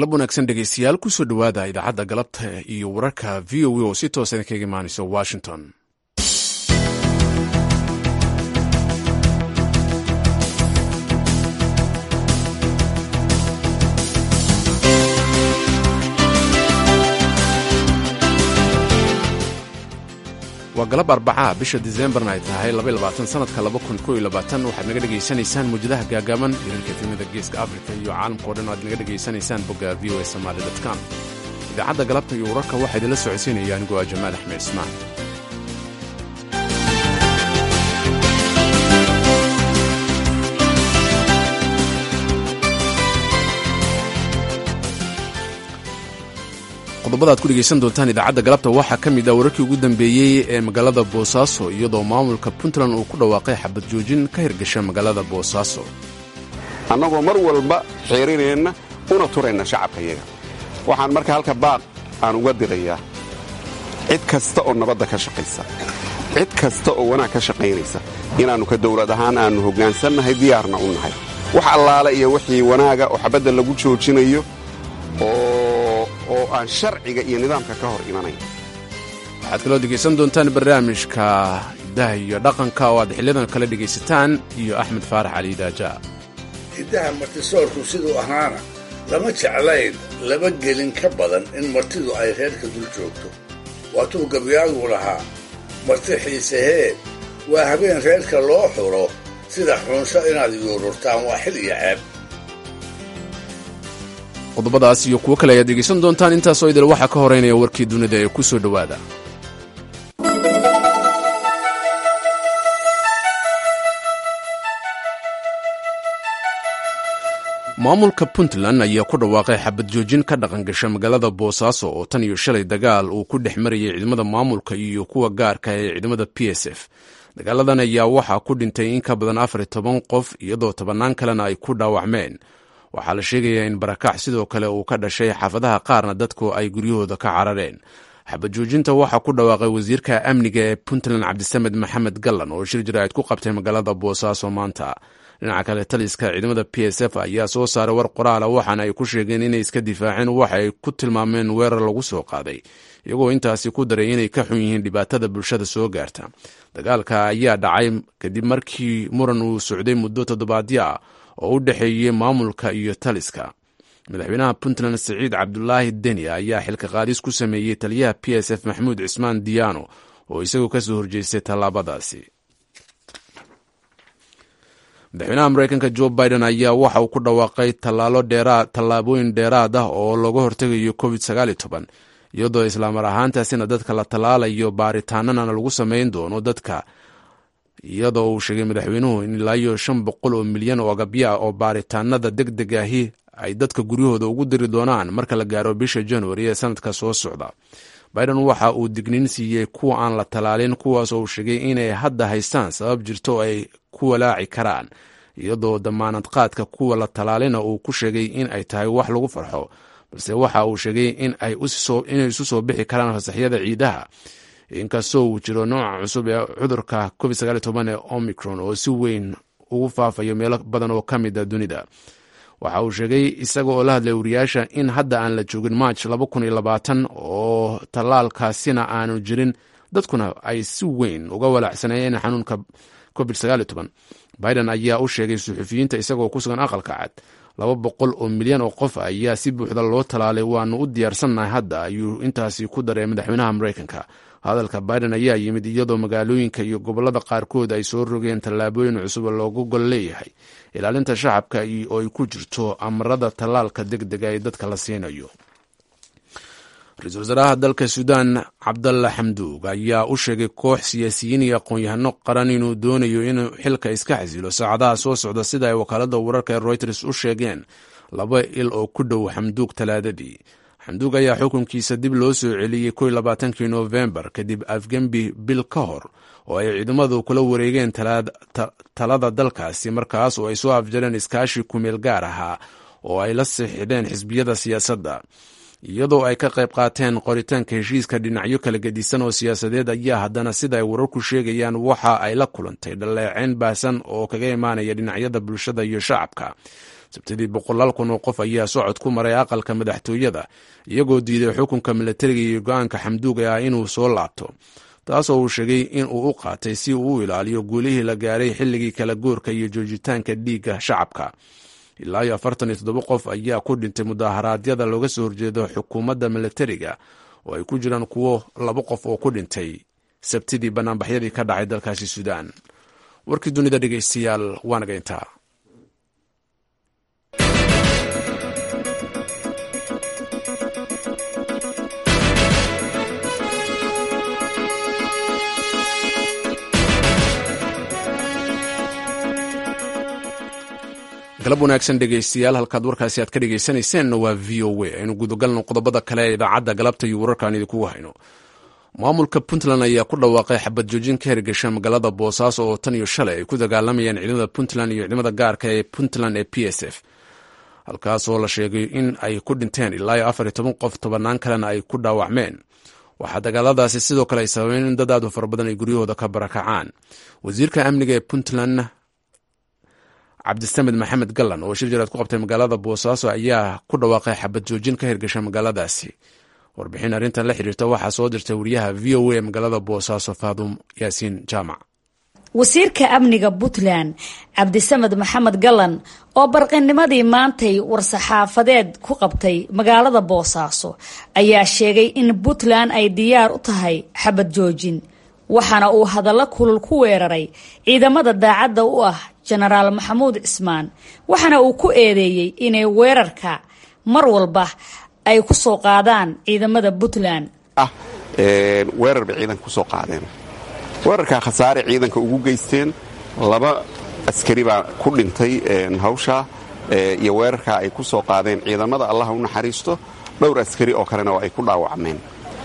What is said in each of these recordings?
galab wanaagsan dhegeystayaal kusoo dhowaada idaacadda galabta iyo wararka v o a oo si toosa idinkaga imaanayso washington waa galab arbacaha bisha disembarna ay tahay sanadka waxaad naga dhegaysanaysaan muujadaha gaagaaban hirarka efemada geeska afrika iyo caalamkao dhan o aad naga dhegaysanaysaan bogga v o a somaali com idaacadda galabta iyo wararka waxaa idinla socodsiinaya anigoo ah jamaal axmed ismaan qodobada ad ku dhegaysan doontaan idaacadda galabta waxaa ka mid ah wararkii ugu dambeeyey ee magaalada boosaaso iyadoo maamulka puntland uu ku dhawaaqay xabad joojin ka hirgasha magaalada boosaaso annagoo mar walba xeerinayna una turayna shacabkayaga waxaan marka halka baaq aan uga dirayaa cid kasta oo nabadda ka shaqaysa cid kasta oo wanaag ka shaqaynaysa inaannu ka dawlad ahaan aannu hoggaansannahay diyaarna u nahay wax allaale iyo wixii wanaaga oo xabadda lagu joojinayo oo aan sharciga iyo nidaamka ka hor imanayn waxaad kaloo dhegaysan doontaan barnaamijka hiddaha iyo dhaqanka oo aad xiliyadan kale dhegaysataan iyo axmed faarax cali daaja hiddaha martisoorku siduu ahaana lama jeclayn laba gelin ka badan in martidu ay reerka dul joogto waatuu gabyaagu lahaa marti xiiseheed waa habeen reerka loo xuro sida xunsho inaad yuururtaan waa xil iyo ceeb qodobadaas iyo kuwo kale ayaad dhegaysan doontaan intaasoo idil waxaa ka horeynaya warkii dunida ee ku soo dhowaada maamulka puntland ayaa ku dhawaaqay xabad joojin ka dhaqan gasha magaalada boosaaso oo tan iyo shalay dagaal uu ku dhex marayay ciidamada maamulka iyo kuwa gaarka ee ciidamada p s f dagaaladan ayaa waxaa ku dhintay in ka badan afar iyo toban qof iyadoo tobannaan kalena ay ku dhaawacmeen waxaa la sheegayaa in barakac sidoo kale uu ka dhashay xaafadaha qaarna dadku ay guryahooda ka carareen xabad joojinta waxaa ku dhawaaqay wasiirka amniga ee puntland cabdisamed maxamed gallan oo shir jaraa'id ku qabtay magaalada boosaaso maanta dhinaca kale taliska ciidamada p s f ayaa soo saaray war qoraala waxaana ay ku sheegeen inay iska difaaceen waxa ay ku tilmaameen weerar lagu soo qaaday iyagoo intaasi ku daray inay ka xun yihiin dhibaatada bulshada soo gaarta dagaalka ayaa dhacay kadib markii muran uu socday muddo toddobaadyo ah oo u dhexeeyey maamulka iyo taliska madaxweynaha puntland siciid cabdulaahi deni ayaa xilka qaadis ku sameeyey taliyaha p s f maxamuud cismaan diyaano oo isagoo ka soo horjeestay tallaabadaasi madaxweynaha mareykanka jo biden ayaa waxa uu ku dhawaaqay tallaabooyin dheeraad ah oo looga hortegayo covid iyadoo islaamar ahaantaasina dadka la tallaalayo baaritaanana lagu samayn doono dadka iyadoo uu sheegay madaxweynuhu in ilaa iyo shan boqol oo milyan oo agabyo ah oo baaritaanada deg deg ahi ay dadka guryahooda ugu diri doonaan marka la gaaro bisha januari ee sanadka soo socda biden waxa uu digniin siiyey kuwa aan la tallaalin kuwaas oo uu sheegay inay hadda haystaan sabab jirto oo ay ku walaaci karaan iyadoo damaanad qaadka kuwa la tallaalina uu ku sheegay in ay tahay wax lagu farxo balse waxa uu sheegay inay isu soo bixi karaan fasaxyada ciidaha inkastoo uu jiro nooca cusub ee cudurka covid ee omicron oo si weyn ugu faafayo meelo badan oo ka mid a dunida waxa uu sheegay isaga oo la hadlay wariyaasha in hadda aan la joogin march oo tallaalkaasina aanu jirin dadkuna ay si weyn uga walaacsanayeen xanuunka covid biden ayaa u sheegay suxufiyiinta isagoo ku sugan aqalka cad laba boqol oo milyan oo qof ayaa si buuxda loo tallaalay waanu u diyaarsannahay hadda ayuu intaasi ku daray madaxweynaha mareykanka hadalka biden ayaa yimid iyadoo magaalooyinka iyo gobollada qaarkood ay soo rogeen tallaabooyin cusub oo loogu gol leeyahay ilaalinta shacabka oo ay ku jirto amarada tallaalka deg dega ee dadka la siinayo ra-iisul wasaaraha dalka suudaan cabdalla xamduug ayaa u sheegay koox siyaasiyiin iyo aqoon-yahano qaran inuu doonayo inuu xilka iska xasilo saacadaha soo socda sida ay wakaalada wararka ee royters u sheegeen laba il oo ku dhow xamduug talaadadii xamduug ayaa xukunkiisa dib loo soo celiyey ko labaatankii noofembar kadib afgembi bil ka hor oo ay ciidamadu kula wareegeen talada dalkaasi markaas oo ay soo afjareen iskaashi kumeel gaar ahaa oo ay la sixidheen xisbiyada siyaasadda iyadoo ay ka qayb qaateen qoritaanka heshiiska dhinacyo kala gedisan oo siyaasadeed ayaa haddana sida ay wararku sheegayaan waxa ay la kulantay dhaleeceyn baahsan oo kaga imaanaya dhinacyada bulshada iyo shacabka sabtidii boqolaal kun oo qof ayaa socod ku maray aqalka madaxtooyada iyagoo diiday xukunka milatariga iyo go-aanka xamduuga ah inuu soo laabto taasoo uu sheegay in uu u qaatay si uu u ilaaliyo guulihii la gaaray xilligii kala goorka iyo joojitaanka dhiigga shacabka ilaa iyo afartan iyo toddoba qof ayaa ku dhintay mudaharaadyada looga soo horjeedo xukuumadda milatariga oo ay ku jiraan kuwo laba qof oo ku dhintay sabtidii banaanbaxyadii ka dhacay dalkaasi suudaan warkii dunida dhegeystayaal waanaga intaa galab wanaagsan dhegeystayaal halkaad warkaasi aad ka dhegeysanayseena waa v o a aynu gudagalno qodobada kale ee idaacadda galabta iyo wararkaan idinkugu hayno maamulka puntland ayaa ku dhawaaqay xabad joojin ka hirgasha magaalada boosaaso oo tan iyo shalay ay ku dagaalamayaan ciidamada puntland iyo ciidamada gaarka ee puntland ee p s f halkaasoo la sheegay in ay ku dhinteen ilaa iyo afar iyo toban qof tobanaan kalena ay ku dhaawacmeen waxaa dagaaladaasi sidoo kale ay sababeen in dad aad u fara badan ay guryahooda ka barakacaan wasiirka amniga ee puntland cabdisamed maxamed gallan oo shir jaraad ku qabtay magaalada boosaaso ayaa ku dhawaaqay xabad joojin ka hirgasha magaaladaasi warbixin arrintan la xiriirta waxaa soo dirtay wariyaha v o a magaalada boosaaso faadum yaasiin jaamac wasiirka amniga puntland cabdisamed maxamed gallan oo barqinimadii maantay war-saxaafadeed ku qabtay magaalada boosaaso ayaa sheegay in puntland ay diyaar u tahay xabad joojin waxaana uu hadallo kulul ku weeraray ciidamada daacadda u ah jenaraal maxamuud cismaan waxaana uu ku eedeeyey inay weerarka mar walba ay ku soo qaadaan ciidamada puntland ah weerar bay ciidanka ku soo qaadeen weerarkaa khasaare ciidanka ugu geysteen laba askari baa ku dhintay hawshaa iyo weerarkaa ay ku soo qaadeen ciidamada allaha u naxariisto dhowr askari oo kalena oo ay ku dhaawacmeen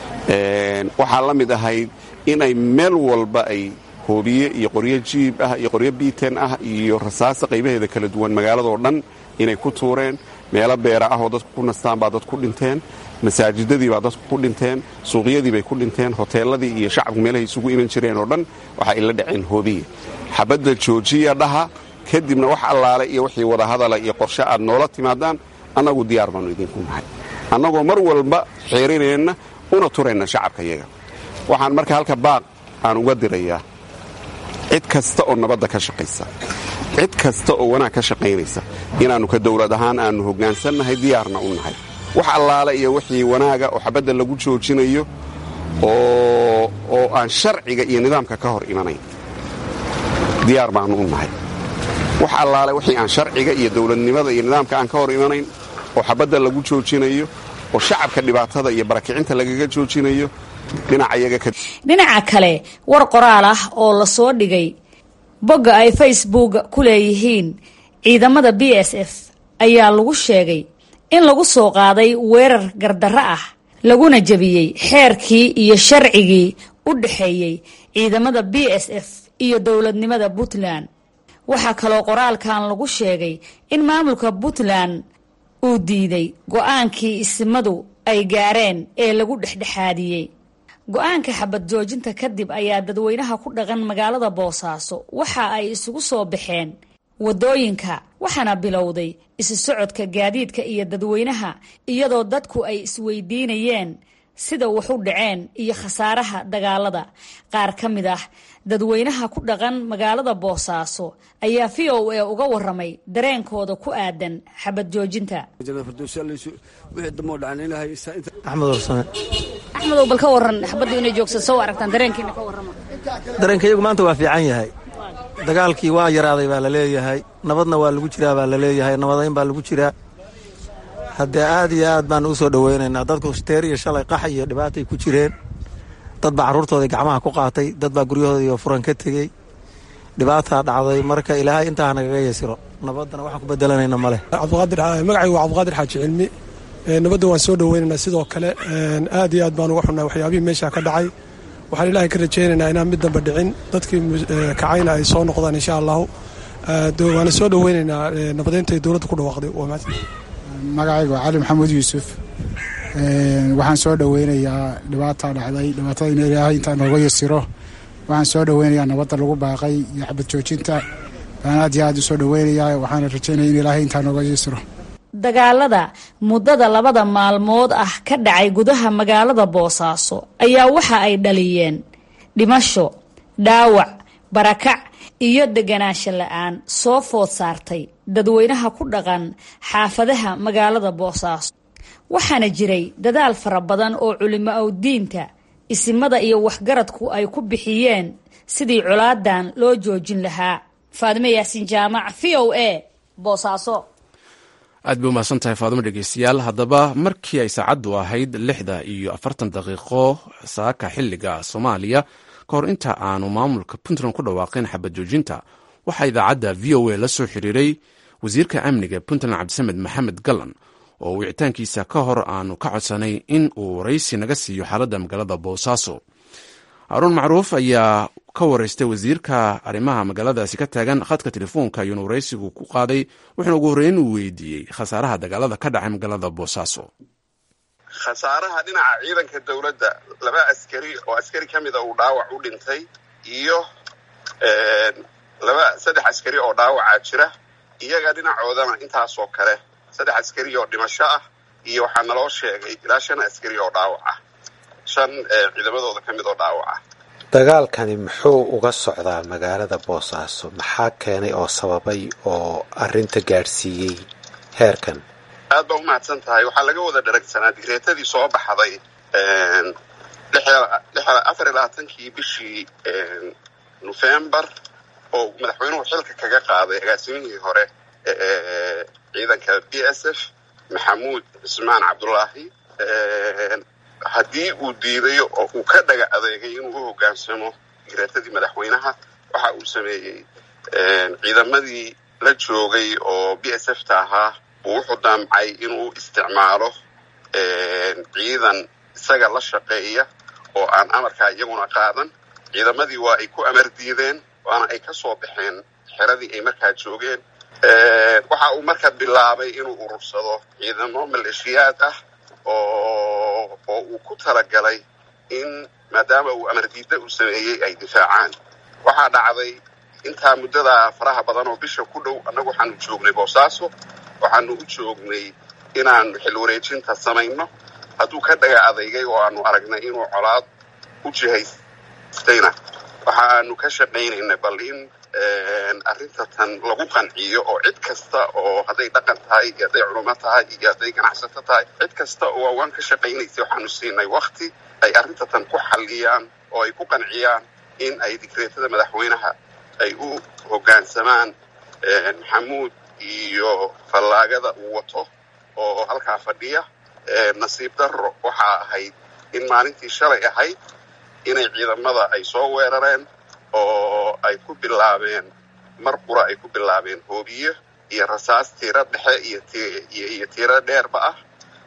waxaa la mid ahayd inay meel walba ay hoobiye iyo qoryo jiib ah iyo qoryo biiten ah iyo rasaasa qaybaheeda kala duwan magaaladoo dhan inay ku tuureen meelo beera ah oo dadku ku nastaan baa dad ku dhinteen masaajidadii baa dadku ku dhinteen suuqyadii bay ku dhinteen hoteeladii iyo shacabku meelahay isugu iman jireen oo dhan waxa ay la dhaceen hoobiye xabadda joojiya dhaha kadibna wax allaale iyo wixii wadahadala iyo qorshe aad noola timaadaan annagu diyaar baannu idinku nahay annagoo mar walba xeerineenna una turayna shacabka yaga waxaan marka halka baaq aan uga dirayaa cid kasta oo nabadda ka shaqaysa cid kasta oo wanaag ka shaqaynaysa inaannu ka dowlad ahaan aannu hoggaansannahay diyaarna u nahay wax allaale iyo wixii wanaaga oo xabadda lagu joojinayo oo aan sharciga iyo nidaamka ka hor imanayn diyaar baannu u nahay wax allaale wixii aan sharciga iyo dowladnimada iyo nidaamka aan ka hor imanayn oo xabadda lagu joojinayo oo shacabka dhibaatada iyo barakicinta lagaga joojinayo dhinaca kale war qoraal ah oo lasoo dhigay bogga ay facebook ku leeyihiin ciidamada b s f ayaa lagu sheegay in lagu soo qaaday weerar gardarro ah laguna jebiyey xeerkii iyo sharcigii u dhexeeyey ciidamada b s f iyo dowladnimada puntland waxaa kaloo qoraalkan lagu sheegay in maamulka puntland uu diiday go-aankii isimadu ay gaareen ee lagu dhexdhexaadiyey go-aanka xabad joojinta kadib ayaa dadweynaha ku dhaqan magaalada boosaaso waxa ay isugu soo baxeen wadooyinka waxaana bilowday isu socodka gaadiidka iyo dadweynaha iyadoo dadku ay isweydiinayeen sida wax u dhaceen iyo khasaaraha dagaalada qaar ka mid ah dadweynaha ku dhaqan magaalada boosaaso ayaa v o a uga waramay dareenkooda ku aadan xabad joojinta axmedow bal ka waran xabaddu inay joogsan soo aragtaan dareenkiina ka warrama dareenkayagu maanta waa fiican yahay dagaalkii waa yaraaday baa la leeyahay nabadna waa lagu jiraa baa la leeyahay nabadayn baa lagu jiraa haddee aad iyo aad baan u soo dhoweynaynaa dadku teer iyo shalay qax iyo dhibaatay ku jireen dad baa carruurtoodii gacmaha ku qaatay dad baa guryahoodii furan ka tegey dhibaataa dhacday marka ilaahay intaa nagaga yasiro nabaddana waxaan ku bedelanayna ma leh magacaygu waa cabdiqaadir xaaji cilmi nabadda waan soo dhoweynaynaa sidoo kale aad iyo aad baan uga xunnahay waxyaabihii meesha ka dhacay waxaan ilaahay ka rajaynaynaa inaan mid damba dhicin dadkii kacayna ay soo noqdaan insha allahu waana soo dhoweynaynaa nabadeynta ay dowladda ku dhawaaqday magacaygu waa cali maxamuud yuusuf waxaan soo dhoweynayaa dhibaata dhacday dhibaatada in ilaahay intaa nooga yasiro waxaan soo dhoweynayaa nabadda lagu baaqay iyo xabad joojinta baan aad iyo aad usoo dhaweynayaa waxaana rajaynaya in ilaahay intaa nooga yisro dagaalada muddada labada maalmood ah ka dhacay gudaha magaalada boosaaso ayaa waxa ay dhaliyeen dhimasho dhaawac barakac iyo deganaansho la-aan soo food saartay dadweynaha ku dhaqan xaafadaha magaalada boosaaso waxaana jiray dadaal fara badan oo culimo awdiinta isimada iyo waxgaradku ay ku bixiyeen sidii colaadan loo joojin lahaa faadime yaasiin jaamac v o a boosaaso aad bay umahadsan tahay faadimo dhegeystayaal haddaba markii ay saacaddu ahayd lixda iyo afartan daqiiqo saaka xilliga soomaaliya ka hor inta aanu maamulka puntland ku dhawaaqin xabad joojinta waxaa idaacadda v o a la soo xiriiray wasiirka amniga puntland cabdisamed maxamed gallan oo wicitaankiisa ka hor aanu ka codsanay in uu waraysi naga siiyo xaaladda magaalada boosaaso haruun macruuf ayaa ka waraystay wasiirka arrimaha magaaladaasi ka taagan khadka telefoonka ayuuna waraysigu ku qaaday wuxuuna ugu horreyn uu weydiiyey khasaaraha dagaalada ka dhacay magaalada boosaaso khasaaraha dhinaca ciidanka dowladda laba askari oo askari ka mida uu dhaawac u dhintay iyo laba saddex askari oo dhaawacaa jira iyaga dhinacoodana intaasoo kale saddex askari oo dhimasho ah iyo waxaa naloo sheegay ilaa shan askari oo dhaawac ah shan ciidamadooda ka mid oo dhaawac ah dagaalkani muxuu uga socdaa magaalada boosaaso maxaa keenay oo sababay oo arrinta gaadhsiiyey heerkan aad baa umahadsan tahay waxaa laga wada dharagsanaa digreetadii soo baxday afar iyo labaatankii bishii nofembar oo madaxweynuhu xilka kaga qaaday agaasimihii hore ciidanka b s f maxamuud cismaan cabdulaahi haddii uu diiday oo uu ka dhaga adeegay inuu u hoggaansamo digreetadii madaxweynaha waxa uu sameeyey ciidamadii la joogay oo b s f ta ahaa uu wuxuu daamcay inuu isticmaalo ciidan isaga la shaqeeya oo aan amarkaa iyaguna qaadan ciidamadii waa ay ku amar diideen waana ay ka soo baxeen xeradii ay markaa joogeen waxa uu marka bilaabay inuu urursado ciidamo maleeshiyaad ah oo oo uu ku talagalay in maadaama uu amar diidda uu sameeyey ay difaacaan waxaa dhacday intaa muddadaa faraha badan oo bisha ku dhow annagu waxaanu joognay boosaaso waxaanu u joognay inaanu xil wareejinta samayno hadduu ka dhaga adeygay oo aanu aragnay inuu colaad u jihaystayna waxa aanu ka shaqaynayna bal in arrinta tan lagu qanciyo oo cid kasta oo hadday dhaqan tahay iyo hadday culimo tahay iyo hadday ganacsato tahay cid kasta oo waan ka shaqaynaysay waxaanu siinay wakti ay arrinta tan ku xalliyaan oo ay ku qanciyaan in ay digreetada madaxweynaha ay u hoggaansamaan maxamuud iyo fallaagada uu wato oo halkaa fadhiya nasiib darro waxaa ahayd in maalintii shalay ahayd inay ciidamada ay soo weerareen oo ay ku bilaabeen mar qura ay ku bilaabeen hoobiye iyo rasaas tiiro dhexe iyo tiiro dheerba ah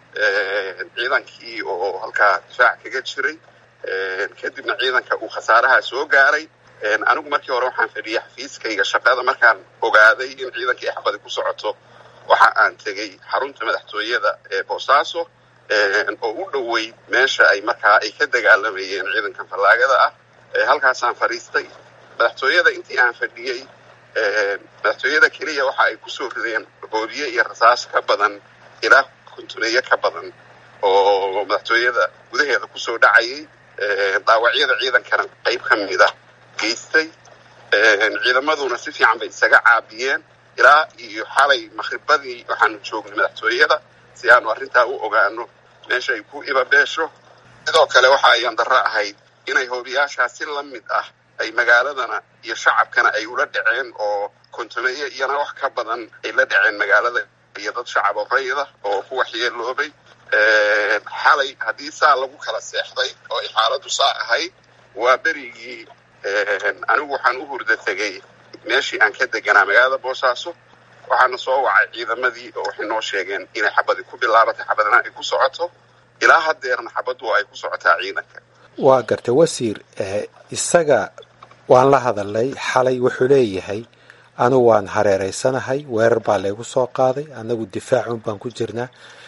ciidankii oo halkaa difaac kaga jiray kadibna ciidanka uu khasaaraha soo gaaray anigu markii hore waxaan fadhiyay xafiiskayga shaqada markaan ogaaday in ciidankii ay xabadi ku socoto waxa aan tegey xarunta madaxtooyada ee boosaaso oo u dhoweyd meesha ay markaa ay ka dagaalamayeen ciidankan fallaagada ah halkaasaan fadhiistay madaxtooyada intii aan fadhiyey madaxtooyada keliya waxa ay kusoo rideen hoobiye iyo rasaas ka badan ilaa kontuneeyo ka badan oo madaxtooyada gudaheeda kusoo dhacayay dhaawacyada ciidankana qayb ka mida geystay ciidamaduna si fiican bay isaga caabiyeen ilaa iyo xalay maqhribadii waxaanu joognay madaxtooyada si aanu arrintaa u ogaano meesha ay ku ibabeesho sidoo kale waxa ayaan darro ahayd inay hoobiyaashaas si la mid ah ay magaaladana iyo shacabkana ay ula dhaceen oo kontumeeye iyana wax ka badan ay la dhaceen magaalada iyo dad shacab oo rayida oo ku waxyeeloobay xalay haddii saa lagu kala seexday oo ay xaaladdu saa ahayd waa berigii anigu waxaan u hurda tegey meeshii aan ka deganaa magaalada boosaaso waxaana soo wacay ciidamadii oo waxay noo sheegeen inay xabadi ku bilaabatay xabadna ay ku socoto ilaa haddeerna xabaddu ay ku socotaa ciidanka waa gartay wasiir isaga waan la hadalnay xalay wuxuu leeyahay anigu waan hareereysanahay weerar baa laygu soo qaaday annagu difaacun baan ku jirnaa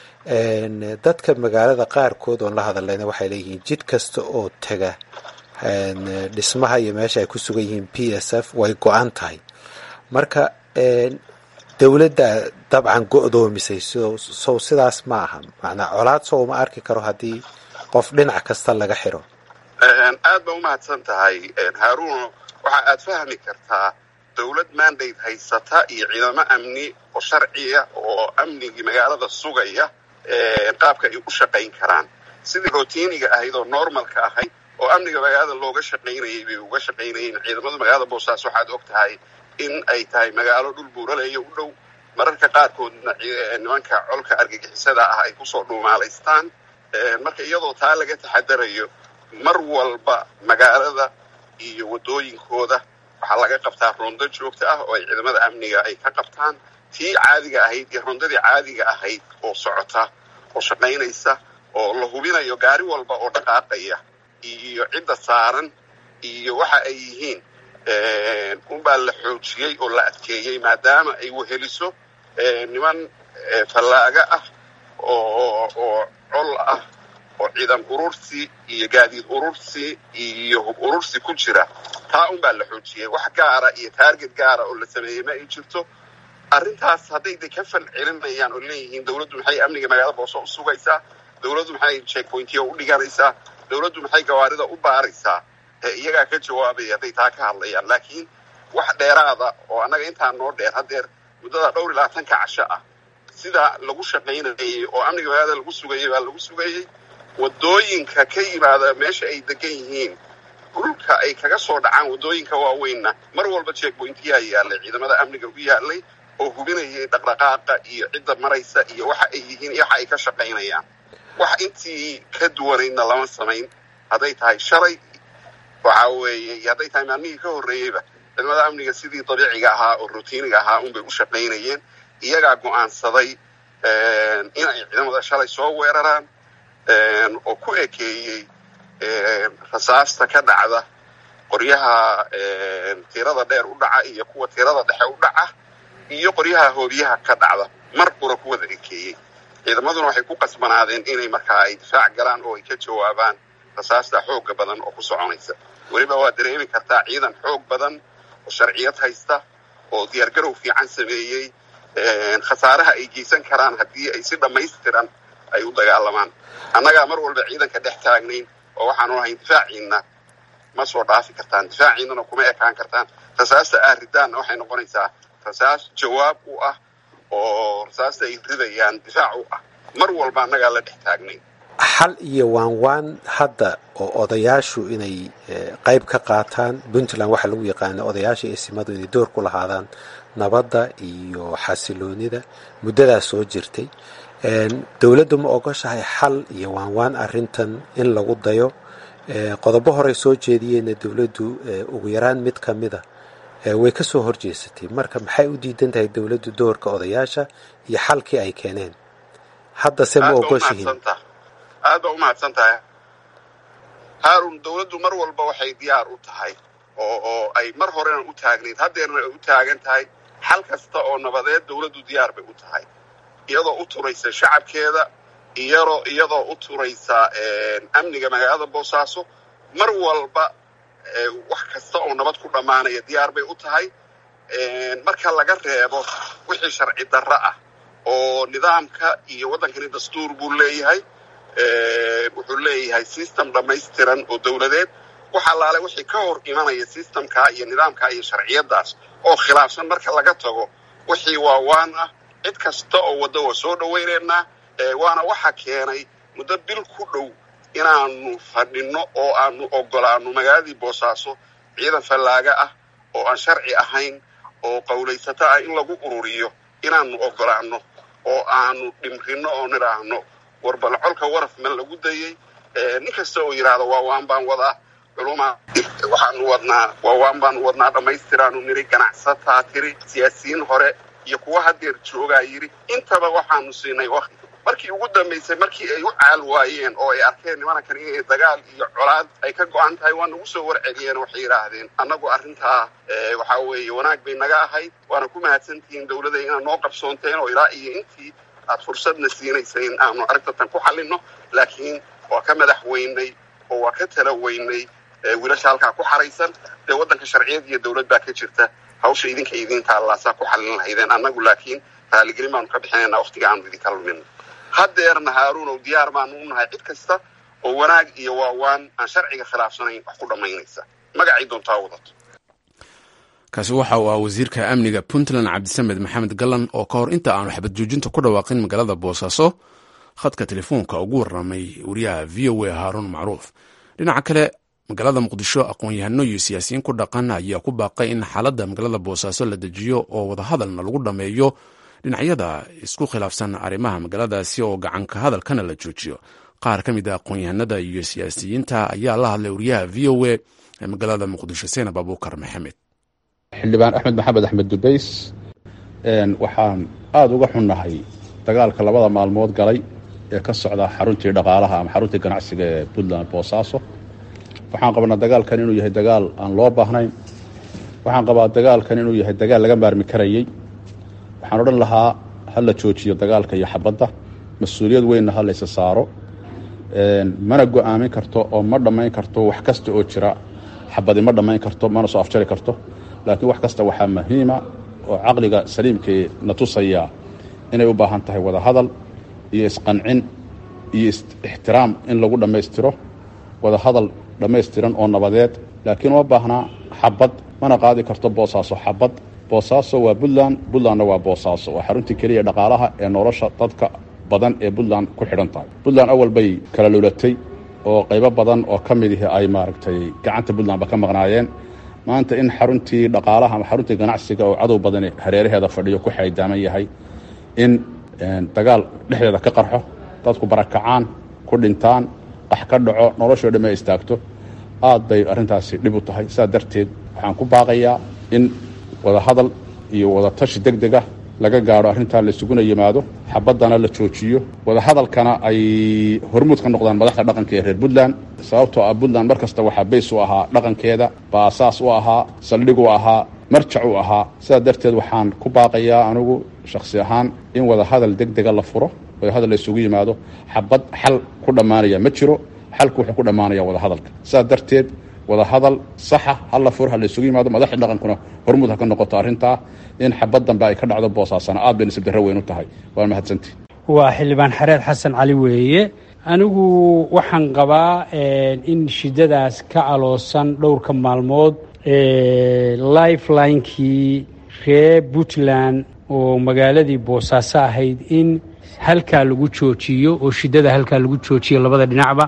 dadka magaalada qaarkood oon la hadalnayna waxay leeyihiin jid kasta oo tega dhismaha iyo meesha ay ku sugan yihiin p s f way go-an tahay marka dowladda dabcan go-doomisay sow sidaas ma aha macnaa colaad sow ma arki karo haddii qof dhinac kasta laga xiro aad ba umahadsan tahay haaruuno waxa aad fahmi kartaa dowlad mandate haysata iyo ciidamo amni oo sharciya oo amnigii magaalada sugaya qaabka ay u shaqayn karaan sidii routiniga ahayd oo normalka ahayd oo amniga magaalada looga shaqaynayay bay uga shaqaynayeen ciidamada magaalada boosaaas waxaad og tahay in ay tahay magaalo dhul buuraleeya u dhow mararka qaarkoodna nimanka colka argagixisada ah ay kusoo dhuumaalaystaan marka iyadoo taa laga taxadarayo mar walba magaalada iyo waddooyinkooda waxaa laga qabtaa rondo joogta ah oo ay ciidamada amniga ay ka qabtaan tii caadiga ahayd iyo rondadii caadiga ahayd oo socota oo shaqaynaysa oo la hubinayo gaari walba oo dhaqaaqaya iyo cidda saaran iyo waxa ay yihiin unbaa la xoojiyey oo la adkeeyey maadaama ay weheliso niman fallaaga ah oo oo col ah oo ciidan urursi iyo gaadiid urursi iyo hub urursi ku jira taa unbaa la xoojiyey wax gaara iyo taarget gaara oo la sameeyey ma ay jirto arrintaas hadday de ka fal celinayaan oo leeyihiin dowladdu maxay amniga magaalada booso u sugaysaa dowladdu maxay checkpointiya u dhiganaysaa dowladdu maxay gawaarida u baaraysaa iyagaa ka jawaabaya hadday taa ka hadlayaan laakiin wax dheeraada oo annaga intaa noo dheer haddeer muddada dhowr iyo labaatanka casho ah sida lagu shaqaynayay oo amniga magaalada lagu sugayay baa lagu sugayey waddooyinka ka yimaada meesha ay degan yihiin dhulka ay kaga soo dhacaan waddooyinka waaweynna mar walba checkpointiyaa yaalay ciidamada amniga u yaalay oo hubinayay dhaqdhaqaaqa iyo cidda maraysa iyo waxa ay yihiin iyo waxa ay ka shaqaynayaan wax intii ka duwanaydna lama samayn hadday tahay shalay waxa weeye iyo hadday tahay maalmihii ka horreeyeyba ciidamada amniga sidii dabiiciga ahaa oo routiniga ahaa unbay u shaqaynayeen iyagaa go'aansaday in ay ciidamada shalay soo weeraraan oo ku ekeeyey rasaasta ka dhacda qoryaha tirada dheer u dhaca iyo kuwa tirada dhexe u dhaca iyo qoryaha hoobiyaha ka dhacda mar qura ku wada ekeeyey ciidamaduna waxay ku qasbanaadeen inay markaa ay difaac galaan oo ay ka jawaabaan rasaasta xooga badan oo ku soconaysa weliba waa dareemi kartaa ciidan xoog badan oo sharciyad haysta oo diyaargarow fiican sameeyey khasaaraha ay geysan karaan haddii ay si dhammaystiran ay u dagaalamaan annagaa mar walba ciidanka dhex taagnayn oo waxaanu ahayn difaaciinna ma soo dhaafi kartaan difaaciinnana kuma ekaan kartaan rasaasta aad ridaanna waxay noqonaysaa rasaas jawaab u ah oo rasaasta ay ridayaan difaac u ah mar walba annagaa la dhex taagnayn xal iyo waan waan hadda oo odayaashu inay qayb ka qaataan puntland waxaa lagu yaqaana odayaasha iyo simadu inay door ku lahaadaan nabadda iyo xasiloonida muddadaas soo jirtay dowladdu ma ogoshahay xal iyo waan waan arrintan in lagu dayo qodobo horey soo jeediyeenna dowladdu ugu yaraan mid ka mida way ka soo horjeesatay marka maxay u diidan tahay dowladdu doorka odayaasha iyo xalkii ay keeneen haddase ma ogoshihiin aad baa umahadsan tahay haarun dowladdu mar walba waxay diyaar u tahay oo oo ay mar horena u taagnayd haddeerna ay u taagan tahay xal kasta oo nabadeed dowladdu diyaar bay u tahay iyadoo u turaysa shacabkeeda iyadoo iyadoo u turaysa amniga magaalada boosaaso mar walba wax kasta oo nabad ku dhammaanaya diyaar bay u tahay marka laga reebo wixii sharci darro ah oo nidaamka iyo waddankani dastuur buu leeyahay wuxuu leeyahay system dhammaystiran oo dowladeed wax allaale wixii ka hor imanaya systemkaa iyo nidaamkaa iyo sharciyadaas oo khilaafsan marka laga tago wixii waa waan ah cid kasta oo wadda waa soo dhowaynaynaa waana waxa keenay muddo bil ku dhow inaanu fadhinno oo aanu ogolaano magaaladii boosaaso ciidan fallaaga ah oo aan sharci ahayn oo qawlaysato ah in lagu ururiyo inaanu ogolaano oo aanu dhimrino oo nidhaahno warbal colka waraf ma lagu dayey nin kasta oo yidhaahdo waa waan baan wadaa culuma waxaanu wadnaa waa waan baanu wadnaa dhammaystiraanu niri ganacsataa tiri siyaasiyiin hore iyo kuwa haddeer joogaa yidhi intaba waxaanu siinay wakti markii ugu dambaysay markii ay u caal waayeen oo ay arkeen nimankan inay dagaal iyo colaad ay ka go-an tahay waa nagu soo warceliyeen waxay yidhaahdeen annagu arrintaa waxaa weeye wanaag bay naga ahayd waana ku mahadsantihiin dowladda inaad noo qabsoonteen oo ilaa iyo intii aad fursadna siinaysay in aanu arintatan ku xallinno laakiin waa ka madax weynay oo waa ka tala weynay wiilasha halkaa ku xaraysan dee waddanka sharciyad iyo dowlad baa ka jirta hawsha idinka idiin taallaasaa ku xallin lahaydeen annagu laakiin raaligelin baanu ka bixinaynaa wakhtiga aanu idinka lumin haddeerna haaruunow diyaar baanu u nahay cid kasta oo wanaag iyo waawaan aan sharciga khilaafsanayn wax ku dhammaynaysa magacay doontaa wadato kaasi waxa uu ah wasiirka amniga puntland cabdisamed maxamed gallan oo ka hor inta aanu xabad joojinta ku dhawaaqin magaalada boosaaso khadka telefoonka ugu warramay wariyaha v o a haaruun macruuf dhinaca kale magaalada muqdisho aqoon-yahano iyo siyaasiyiin ku dhaqan ayaa ku baaqay in xaaladda magaalada boosaaso la dejiyo oo wadahadalna lagu dhammeeyo dhinacyada isku khilaafsan arrimaha magaaladaasi oo gacanka hadalkana la joojiyo qaar ka mid a aqoon-yahanada iyo siyaasiyiinta ayaa la hadlay wariyaha v o a ee magaalada muqdisho seenab abuukar maxamed xildhibaan axmed maxamed axmed dubays waxaan aada uga xunnahay dagaalka labada maalmood galay ee ka socda xaruntii dhaqaalaha ama xaruntii ganacsiga ee puntland boosaaso waxaan qabnaa dagaalkan inuu yahay dagaal aan loo baahnayn waxaan qabaa dagaalkan inuu yahay dagaal laga maarmi karayey waxaan odhan lahaa ha la joojiyo dagaalka iyo xabadda mas-uuliyad weynna ha laysa saaro mana go-aamin karto oo ma dhammayn karto wax kasta oo jira xabadi ma dhammayn karto mana soo afjari karto laakiin wax kasta waxaa muhiima oo caqliga saliimkee na tusaya inay u baahan tahay wada hadal iyo isqancin iyo ixtiraam in lagu dhammaystiro wada hadal dhammaystiran oo nabadeed laakiin uma baahnaa xabad mana qaadi karto boosaaso xabad boosaaso waa puntland puntlandna waa boosaaso waa xaruntii keliya dhaqaalaha ee nolosha dadka badan ee puntland ku xidhan tahay puntland awal bay kala lulatay oo qaybo badan oo ka mid ihi ay maaragtay gacanta puntlandba ka maqnaayeen maanta in xaruntii dhaqaalaha ama xaruntii ganacsiga oo cadow badani hareeraheeda fadhiyo ku xaydaaman yahay in dagaal dhexdeeda ka qarxo dadku barakacaan ku dhintaan qax ka dhaco noloshoo dhamme ay istaagto aad bay arrintaasi dhib u tahay sidaa darteed waxaan ku baaqayaa in wada hadal iyo wada tashi deg deg ah laga gaadho arrintaa laysuguna yimaado xabaddana la joojiyo wada hadalkana ay hormuud ka noqdaan madaxda dhaqanka ee reer puntland sababtoo ah puntland mar kasta waxaa bays u ahaa dhaqankeeda baasaas u ahaa saldhig u ahaa marjac u ahaa sidaa darteed waxaan ku baaqayaa anigu shakhsi ahaan in wada hadal deg dega la furo wada hadal laysugu yimaado xabad xal ku dhammaanaya ma jiro xalku wuxuu ku dhammaanaya wada hadalka sidaa darteed wada hadal saxa hala fur ha laysugu yimaado madaxda dhaqankuna hormuud ha ka noqoto arrintaa in xabad dambe ay ka dhacdo boosaasana aad bay nisib darro weyn u tahay waa mahadsantii waa xildhibaan xareed xasan cali weeye anigu waxaan qabaa in shidadaas ka aloosan dhowrka maalmood lifelinekii reer puntland oo magaaladii boosaaso ahayd in halkaa lagu joojiyo oo shidada halkaa lagu joojiyo labada dhinacba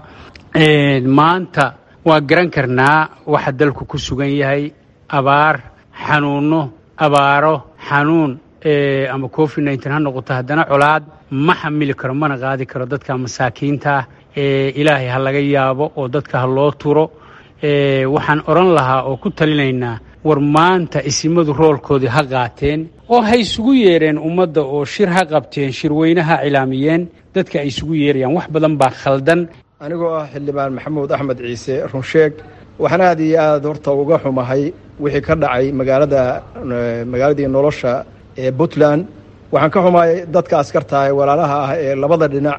maanta waa garan karnaa waxa dalku ku sugan yahay abaar xanuuno abaaro xanuun ama covid nneteen ha noqoto haddana colaad ma xamili karo mana qaadi karo dadka masaakiinta ah ilaahay ha laga yaabo oo dadka ha loo turo waxaan odhan lahaa oo ku talinaynaa war maanta isimadu roolkoodii ha qaateen oo ha isugu yeedheen ummadda oo shir ha qabteen shirweyne ha cilaamiyeen dadka ay isugu yeerayaan wax badan baa khaldan anigoo ah xildhibaan maxamuud axmed ciise runsheeg waxaan aad iyo aad horta uga xumahay wixii ka dhacay magaalada magaaladii nolosha ee puntland waxaan ka xumahay dadka askarta ee walaalaha ah ee labada dhinac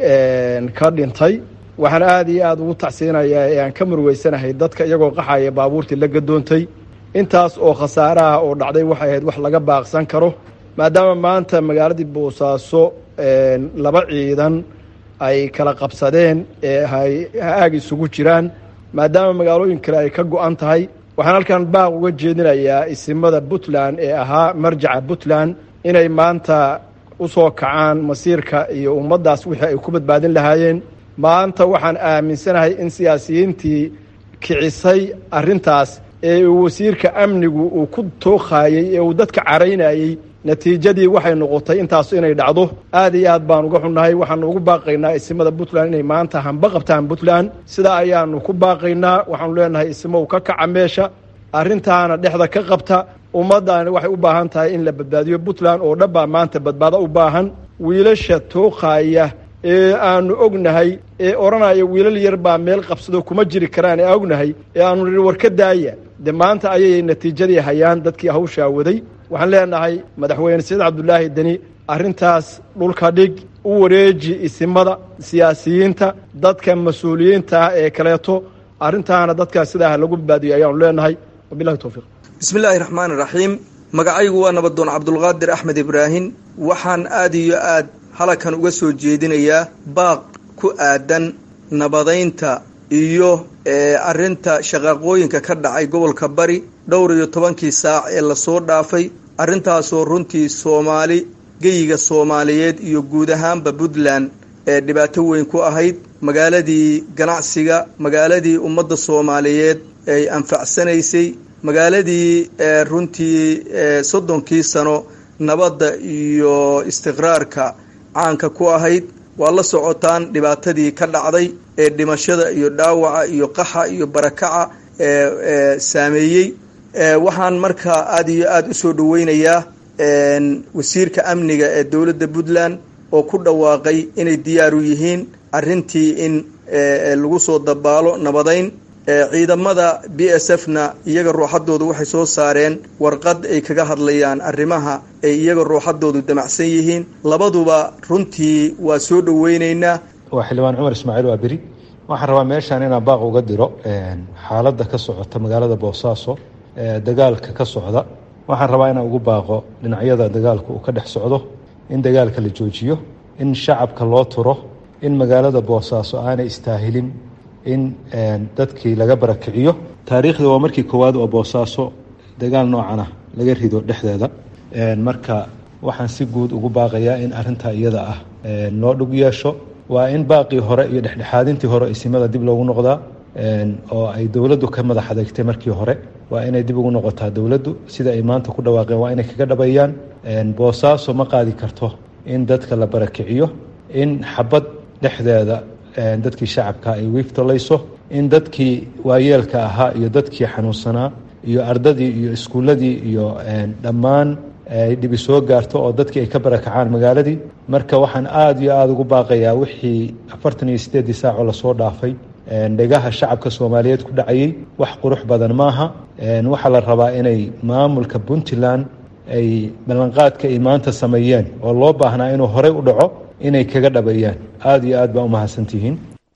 ka dhintay waxaan aad iyo aad ugu tacsiinayaa ee aan ka murugeysanahay dadka iyagoo qaxaya baabuurtii la gadoontay intaas oo khasaaraha oo dhacday waxay ahayd wax laga baaqsan karo maadaama maanta magaaladii boosaaso laba ciidan ay kala qabsadeen ee ha-aag isugu jiraan maadaama magaalooyin kale ay ka go-an tahay waxaan halkan baaq uga jeedinayaa isimada puntland ee ahaa marjaca puntland inay maanta u soo kacaan masiirka iyo ummaddaas wixii ay ku badbaadin lahaayeen maanta waxaan aaminsanahay in siyaasiyiintii kicisay arrintaas ee uu wasiirka amnigu uu ku tookhayey ee uu dadka caraynayey natiijadii waxay noqotay intaasu inay dhacdo aad iyo aad baan uga xunnahay waxaanu ugu baaqaynaa isimada puntland inay maanta hamba qabtaan puntland sidaa ayaanu ku baaqaynaa waxaanu leenahay isimow ka kaca meesha arrintaana dhexda ka qabta ummaddaani waxay u baahan tahay in la badbaadiyo puntland oo dhan baa maanta badbaado u baahan wiilasha tookhaya ee aanu ognahay ee odhanaya wiilal yar baa meel qabsado kuma jiri karaan ee ognahay ee aanu nihi war ka daaya de maanta ayay natiijadii hayaan dadkii hawshaa waday waxaan leenahay madaxweyne saciid cabdulaahi deni arrintaas dhulka dhig u wareeji isimada siyaasiyiinta dadka mas-uuliyiinta ah ee kaleeto arrintaana dadkaas sidaa ha lagu badbaadiyo ayaanu leenahay wabilahi towfiiq bismillaahi raxmaani raxiim magacaygu waa nabadoon cabdulqaadir axmed ibraahim waxaan aad iyo aad halakan uga soo jeedinayaa baaq ku aadan nabadaynta iyo arrinta shaqaaqooyinka ka dhacay gobolka bari dhowr iyo tobankii saac ee lasoo dhaafay arrintaasoo runtii soomaali geyiga soomaaliyeed iyo guud ahaanba puntland ee dhibaato weyn ku ahayd magaaladii ganacsiga magaaladii ummadda soomaaliyeed ay anfacsanaysay magaaladii runtii soddonkii sano nabadda iyo istiqraarka caanka ku ahayd waa la socotaan dhibaatadii ka dhacday ee dhimashada iyo dhaawaca iyo qaxa iyo barakaca ee saameeyey waxaan markaa aada iyo aada usoo dhaweynayaa wasiirka amniga ee dowladda puntland oo ku dhawaaqay inay diyaar u yihiin arrintii in lagu soo dabaalo nabadayn ciidamada b s f na iyaga ruuxadoodu waxay soo saareen warqad ay kaga hadlayaan arrimaha ay iyaga ruuxadoodu damacsan yihiin labaduba runtii waa soo dhaweyneynaa waa xildhibaan cumar ismaaciil waa beri waxaan rabaa meeshaan inaan baaq uga diro xaaladda ka socota magaalada boosaaso dagaalka ka socda waxaan rabaa inaan ugu baaqo dhinacyada dagaalka uu ka dhex socdo in dagaalka la joojiyo in shacabka loo turo in magaalada boosaaso aanay istaahilin in dadkii laga barakiciyo taariikhda waa markii koowaad oo boosaaso dagaal noocan ah laga rido dhexdeeda marka waxaan si guud ugu baaqayaa in arintaa iyada ah loo dhug yeesho waa in baaqii hore iyo dhexdhexaadintii hore isimada dib loogu noqdaa oo ay dowladdu ka madax adeegtay markii hore waa inay dib ugu noqotaa dowladdu sida ay maanta ku dhawaaqeen waa inay kaga dhabayaan boosaaso ma qaadi karto in dadka la barakiciyo in xabad dhexdeeda dadkii shacabka ay wiiftolayso in dadkii waayeelka ahaa iyo dadkii xanuunsanaa iyo ardadii iyo iskuulladii iyo dhammaan ay dhibi soo gaarto oo dadkii ay ka barakacaan magaaladii marka waxaan aada iyo aada ugu baaqayaa wixii afartan iyo sideeddii saacoo lasoo dhaafay dhegaha shacabka soomaaliyeed ku dhacayay wax qurux badan maaha waxaa la rabaa inay maamulka puntland ay ballanqaadka ay maanta sameeyeen oo loo baahnaa inuu horey u dhaco inay kaga dhabayaan aada iyo aad baa u mahadsantihiin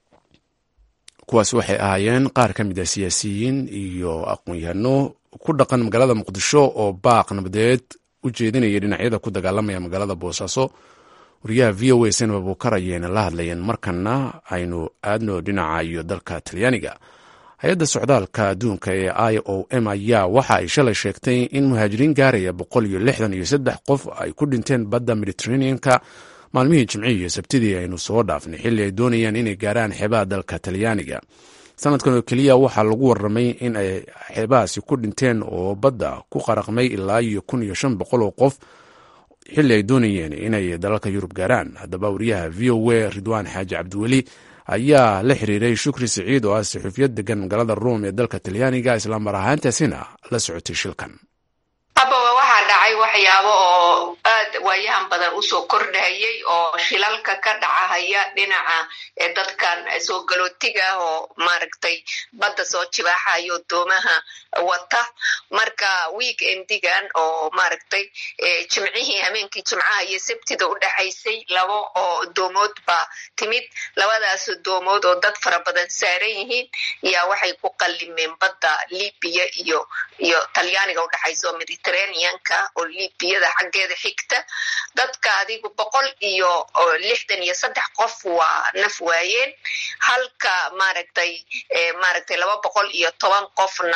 kuwaas waxay ahaayeen qaar ka mid a siyaasiyiin iyo aqoon-yahano ku dhaqan magaalada muqdisho oo baaq nabadeed u jeedinaya dhinacyada ku dagaalamaya magaalada boosaaso wariyaha v o a senaba buukar ayayna la hadlayeen markana aynu aadno dhinaca iyo dalka talyaaniga hay-adda socdaalka adduunka ee i o m ayaa waxa ay shalay sheegtay in muhaajiriin gaaraya boqol iyo lixdan iyo saddex qof ay ku dhinteen badda mediteraneanka maalmihii jimcihii iyo sabtidii aynu soo dhaafnay xilli ay doonayaan inay gaaraan xeebaha dalka talyaaniga sanadkan oo keliya waxaa lagu waramay in ay xeebahaasi ku dhinteen oo badda ku qaraqmay ilaa iyo kun iyo shan boqol oo qof xilli ay doonayeen inay dalalka yurub gaaraan haddaba wariyaha v o a ridwaan xaaji cabdiweli ayaa la xiriiray shukri siciid oo ah saxuufiyad degan magaalada ruum ee dalka talyaaniga islamar ahaantaasina la socotay shilkan abawa waxaa dhacay waxyaabo oo aad waayahan badan usoo kordhayay oo shilalka ka dhacahaya dhinaca dadkan soo galootiga ah oo maaragtay badda soo jibaaxayo doomaha wata marka week endigan oo maaragtay jimcihii hameenkii jimcaha iyo sabtida u dhexaysay labo oo doomood baa timid labadaas doomood oo dad fara badan saaran yihiin yaa waxay ku qallimeen badda libiya iyo iyo talyaaniga udhexaysa oo mediterraneanka oo libiyada xaggeeda xigta dadka adigu boqol iyo lixdan iyo saddex qof waa naf waayeen halka maaragtay maaragtay laba boqol iyo toban qofna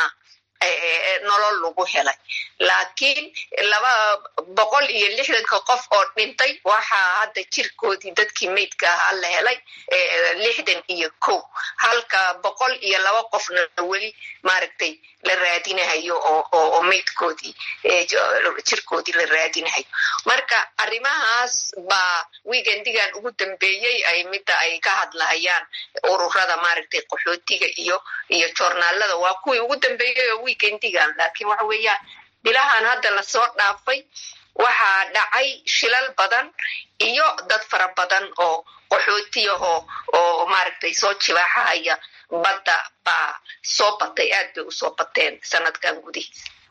nolol lagu helay laakiin laba boqol iyo lixdanka qof oo dhintay waxaa hadda jirkoodii dadkii meydka ahaa la helay lixdan iyo kow halka boqol iyo laba qofna weli maaragtay la raadinahayo oo meydkoodii jirkoodii la raadinahayo marka arrimahaas baa weekendigan ugu dambeeyey ay midda ay ka hadlahayaan ururada maaragtay qaxootiga iyo iyo joornaalada waa kuwii ugu dambeeyey oo weekendigan laakiin waxa weeyaan bilahan hadda lasoo dhaafay waxaa dhacay shilal badan iyo dad fara badan oo qaxootiyahoo oo maaragtay soo jibaaxahaya badda baa soo batay aad bay usoo bateen sanadkan gudihiisa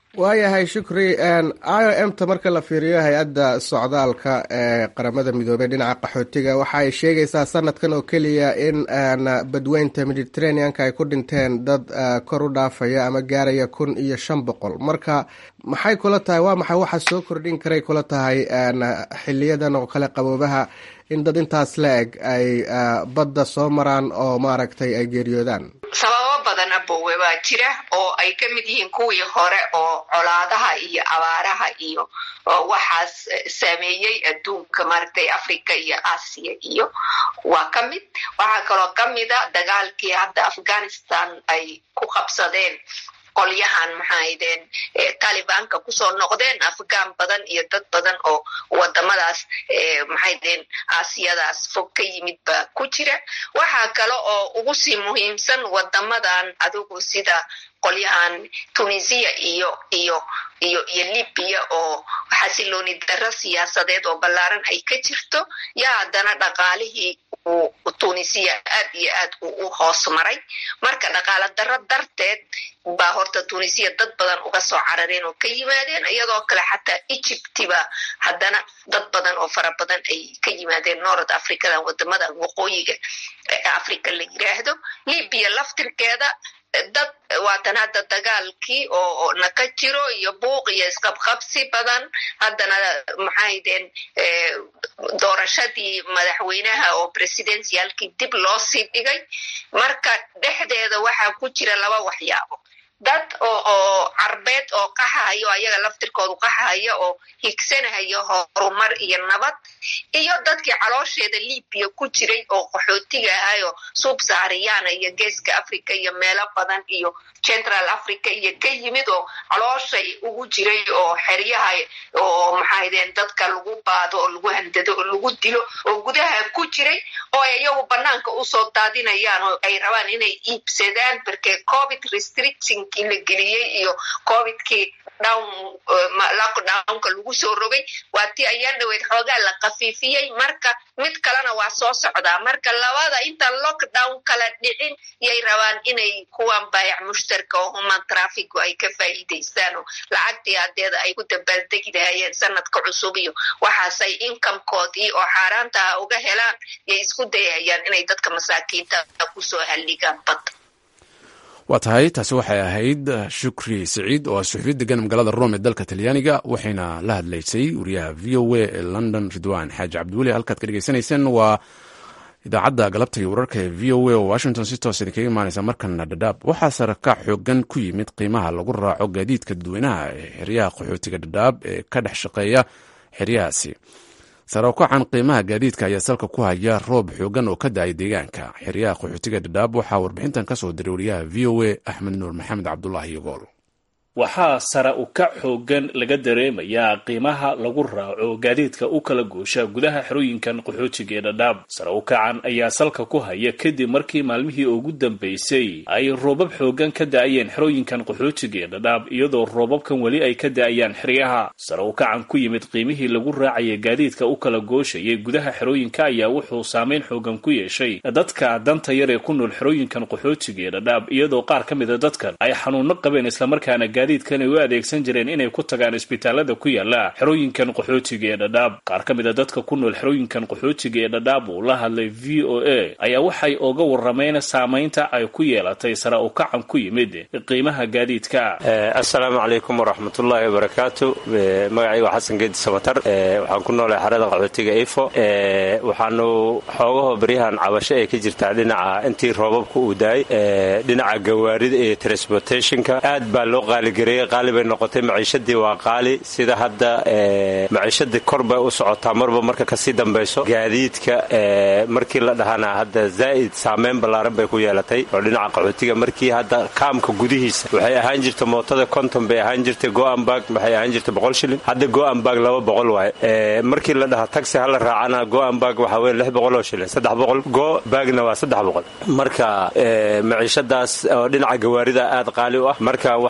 waayahay shukri i o m ta marka la fiiriyo hay-adda socdaalka ee qaramada midoobey dhinaca qaxootiga waxa ay sheegaysaa sanadkan oo keliya in badweynta mediterraneanka ay ku dhinteen dad kor u dhaafaya ama gaaraya kun iyo shan boqol marka maxay kula tahay waa maxay waxa soo kordhin karay kula tahay xiliyadan oo kale qaboobaha in dad intaas la eg ay badda soo maraan oo maaragtay ay geeriyoodaan sababo badan abowe baa jira oo ay ka mid yihiin kuwii hore oo colaadaha iyo abaaraha iyo waxaas saameeyey adduunka maaragtay africa iyo aasiya iyo waa ka mid waxaa kaloo ka mida dagaalkii hadda afghanistan ay ku qabsadeen qolyahan maxaaydeen talibanka kusoo noqdeen afghan badan iyo dad badan oo wadamadaas maxaydeen aasiyadaas fog ka yimid baa ku jira waxaa kale oo ugu sii muhiimsan wadamadan adigu sida qolyahan tunisiya iyo iyo iyo iyo libiya oo xasilooni darro siyaasadeed oo ballaaran ay ka jirto yaa haddana dhaqaalihii uu tunisiya aad iyo aad uu u hoos maray marka dhaqaalo darro darteed baa horta tunisiya dad badan uga soo carareen oo ka yimaadeen iyadoo kale xataa egyptiba haddana dad badan oo fara badan ay ka yimaadeen north africadan wadamadan waqooyiga africa la yiraahdo libiya laftirkeeda dad waatan hadda dagaalkii oo naka jiro iyo buuq iyo isqabqabsi badan haddana maxaydeen doorashadii madaxweynaha oo presidentialkii dib loo sii dhigay marka dhexdeeda waxaa ku jira laba waxyaabo dad oo oo carbeed oo qaxahayo ayaga laftirkoodu qaxahaya oo higsanahayo horumar iyo nabad iyo dadkii caloosheeda libiya ku jiray oo qaxootiga ahayo subsahariyana iyo geeska africa iyo meelo badan iyo central africa iyo ka yimid oo calooshay ugu jiray oo xeryaha oo maxaydeen dadka lagu baado oo lagu handado oo lagu dilo oo gudaha ku jiray oo iyagu banaanka usoo daadinayaan oo ay rabaan inay iibsadaan barke covid restriction kii la geliyey iyo covidkii down lockdownka lagu soo rogay waa tii ayaan dhaweyd xoogaa la kafiifiyey marka mid kalena waa soo socdaa marka labada intaan lockdown kala dhicin yay rabaan inay kuwan baayac mushtarka oo human trafficu ay ka faa'iidaystaan oo lacagtii hadeeda ay ku dabaaldegi lahayeen sanadka cusub iyo waxaasay incomekoodii oo xaaraantaha uga helaan yay isku dayayaan inay dadka masaakiinta kusoo halligaan badda waa tahay taasi waxay ahayd shukri siciid oo ah suxufi degan magaalada rome ee dalka talyaaniga waxayna la hadlaysay wariyaha v o a ee london ridwan xaaji cabdiweli halkaad ka dhegeysanayseen waa idaacadda galabta iyo wararka ee v o a oo washington si toos idinkaga imaanaysa markana dhadhaab waxaa saraka xoogan ku yimid qiimaha lagu raaco gaadiidka dadweynaha ee xeryaha qaxootiga dhadhaab ee ka dhex shaqeeya xeryahaasi sare ukacan qiimaha gaadiidka ayaa salka ku haya roob xoogan oo ka da-ay deegaanka xeryaha qaxootiga dhadhaab waxaa warbixintan ka soo diray wariyaha v o a axmed nuur maxamed cabdulaahi yogool waxaa sare u kac xoogan laga dareemayaa qiimaha lagu raaco gaadiidka u kala goosha gudaha xerooyinkan qaxootiga ee dhadhaab sare u kacan ayaa salka ku haya kadib markii maalmihii ugu dambaysay ay roobab xoogan ka da-ayeen xerooyinkan qaxootiga ee dhadhaab iyadoo roobabkan weli ay ka da-ayaan xeryaha sare u kacan ku yimid qiimihii lagu raacaya gaadiidka u kala gooshayay gudaha xerooyinka ayaa wuxuu saameyn xoogan ku yeeshay dadka danta yar ee ku nool xerooyinkan qaxootiga ee dhadhaab iyadoo qaar ka mida dadkan ay xanuuno qabeen islamarkaana gaadiidkan ay u adeegsan jireen inay ku tagaan isbitaalada ku yaala xerooyinkan qaxootiga ee dhadhaab qaar ka mid a dadka ku nool xerooyinkan qaxootiga ee dhadhaab uu la hadlay v o a ayaa waxay oga warrameen saamaynta ay ku yeelatay sare u kacan ku yimid qiimaha gaadiidka assalaamu calaykum waraxmatullaahi wabarakaatu magacayga xasan geedi samatar waxaan ku noolahay xerada qaxootiga ifo waxaanu xoogaho baryahan cabasho ee ka jirtaa dhinaca intii roobabka uu daay dhinaca gawaarida iyo transportationka aad baa loo qaaligareeyey qaali bay noqotay maciishadii waa qaali sida hadda maciishadii kor bay u socotaa marba marka kasii dambayso gaadiidka markii la dhahana hadda zaa'id saameyn ballaaran bay ku yeelatay oo dhinaca qaxootiga markii hadda kaamka gudihiisa waxay ahaan jirta mootada konton bay ahaan jirtay goambag waxay ahaan jirta boqol shilin hadda goambag laba boqol waaye markii la dhaha taxi hala raacana goambag waxaa weeye lix boqol oo shilin saddex boqol go bagna waa saddex boqol marka maciishadaas oo dhinaca gawaarida aad qaali u ah marka waxaan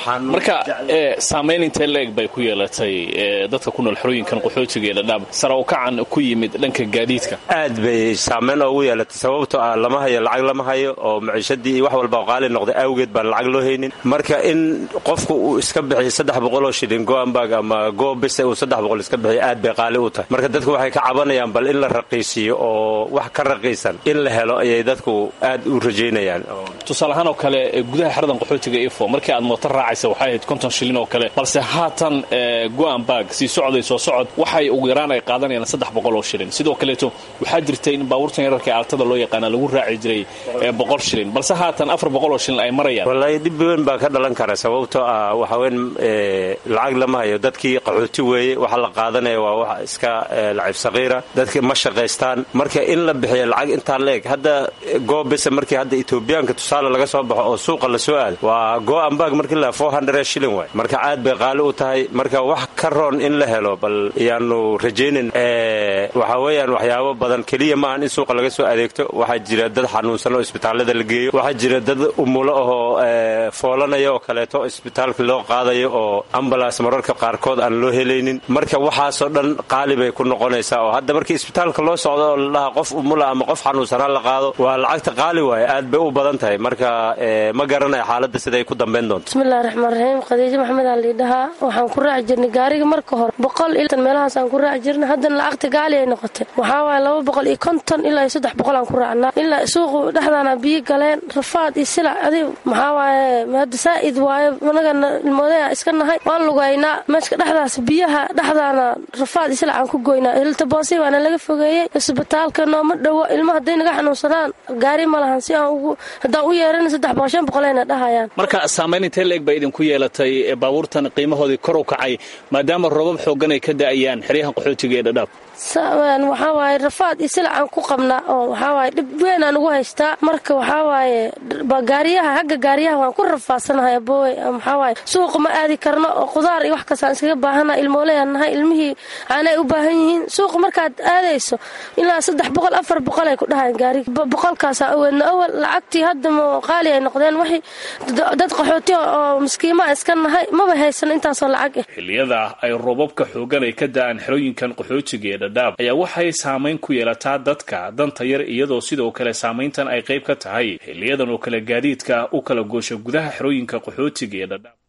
marka saamayn intee leeg bay ku yeelatay dadka ku nool xerooyinkan qaxootiga ee dhadhaab sare u kacan ku yimid dhanka gaadiidka aad bay saamayn oogu yeelatay sababtoo ah lama hayo lacag lama hayo oo maciishadii iyo wax walba qaali noqday awgeed baan lacag loo haynin marka in qofku uu iska bixiyo saddex boqoloo shilin goambag ama goobise uu saddex boqol iska bixiyo aad bay qaali u tahay marka dadku waxay ka cabanayaan bal in la raqiisiyo oo wax ka raqiisan in la helo ayay dadku aad u rajaynayaan tusaale ahaan oo kale gudaha xeradan qaxootiga ifo markii aad mooto raacaysa waxay ahayd konton shilin oo kale balse haatan goambag sii socday soo socod waxay ugu yaraan ay qaadanayaan saddex boqol oo shilin sidoo kaleeto waxaa jirtay in baabuurtan yararka aaltada loo yaqaana lagu raaci jiray boqol shilin balse haatan afar boqol oo shilin ay marayaan wallaahi dhib weyn baa ka dhalan kara sababtoo ah waxaweyn lacag lama hayo dadkii qaxooti weeye waxa la qaadanaya waa wax iska lacib saqiira dadki ma shaqaystaan marka in la bixiyo lacag intaa leeg hadda goobise markii hadda etoobiyaanka tusaale laga soo baxo oo suuqa la soo aado waa goambag markii la four hundred shilin waay marka aad bay qaali u tahay marka wax ka roon in la helo bal iyaanu rajaynin waxaa weeyaan waxyaabo badan keliya maahan in suuqa laga soo adeegto waxaa jira dad xanuunsan oo isbitaallada la geeyo waxaa jira dad umulo ahoo foolanaya oo kaleeto isbitaalka loo qaadayo oo ambulans mararka qaarkood aan loo helaynin marka waxaasoo dhan qaali bay ku noqonaysaa oo hadda markii isbitaalka loo socdo oo la dhaha qof umula ama qof xanuunsanaa la qaado waa lacagta qaali waaye aad bay u badan tahay marka ma garanaya xaaladda siday ku dambayn doonto bismillahi raxmaan raxiim khadiijo maxamed aa liidhahaa waxaan ku raaci jirnay gaariga marka hore boqol ilaa meelahaas aan ku raaci jirnay haddana lacagta gaali ay noqotay waxaa waaye laba boqol iyo konton ilaa iyo saddex boqol aan ku raacnaa ilaa suuqu dhexdaana biyo galeen rafaad iyo silac adi maxaa waaye hadda saa'id waaye anagana ilmoodaya iska nahay waan lugaynaa meeshka dhexdaas biyaha dhexdaana rafaad iyo silac aan ku goynaa iltaboonsi baana laga fogeeyey isbitaalka nooma dhowo ilma hadday naga xanuunsadaan gaari ma lahan si aan ugu haddaan u yeerana saddex boqol shan boqolayna dhahayaan marka saamayn intee leeg baa idinku yeelatay baabuurtan qiimahoodii kor u kacay maadaama roobab xooggan ay ka da'ayaan xeryahan qaxootiga ee dhadhaab waxaa waaye rafaad iyo silac aan ku qabnaa oo waxaa waaye dhib weyn aan ugu haystaa marka waxaa waaye gaariyaha hagga gaariyaha waan ku rafaadsanahay aboowe waxaa waaye suuqa ma aadi karno oo qudaar iyo wax kastaan iskaga baahana ilmooleyaan nahay ilmihii aanay u baahan yihiin suuqa markaad aadayso ilaa saddex boqol afar boqol ay ku dhahayan gaariga boqolkaasaa aweedna awal lacagtii hadda ma qaali ay noqdeen waxay dad qaxooti oo miskiimaa iska nahay maba haysano intaasoo lacag ah xilliyada ay roobabka xooggan ay ka da'aan xerooyinkan qaxootiga ee dhadhaab ayaa waxay saamayn ku yeelataa dadka danta yar iyadoo sidoo kale saamayntan ay qayb ka tahay xiliyadan oo kale gaadiidka u kala goosha gudaha xerooyinka qaxootiga ee dhadhaab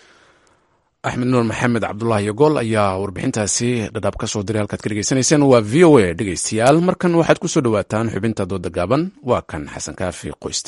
axmed nuur maxamed cabdulaahi yogool ayaa warbixintaasi dhadhaab ka soo diray halkaad ka dhegeysanayseen waa v o a dhegeystayaal markan waxaad ku soo dhowaataan xubinta dooda gaaban waa kan xasan kaafi qoyste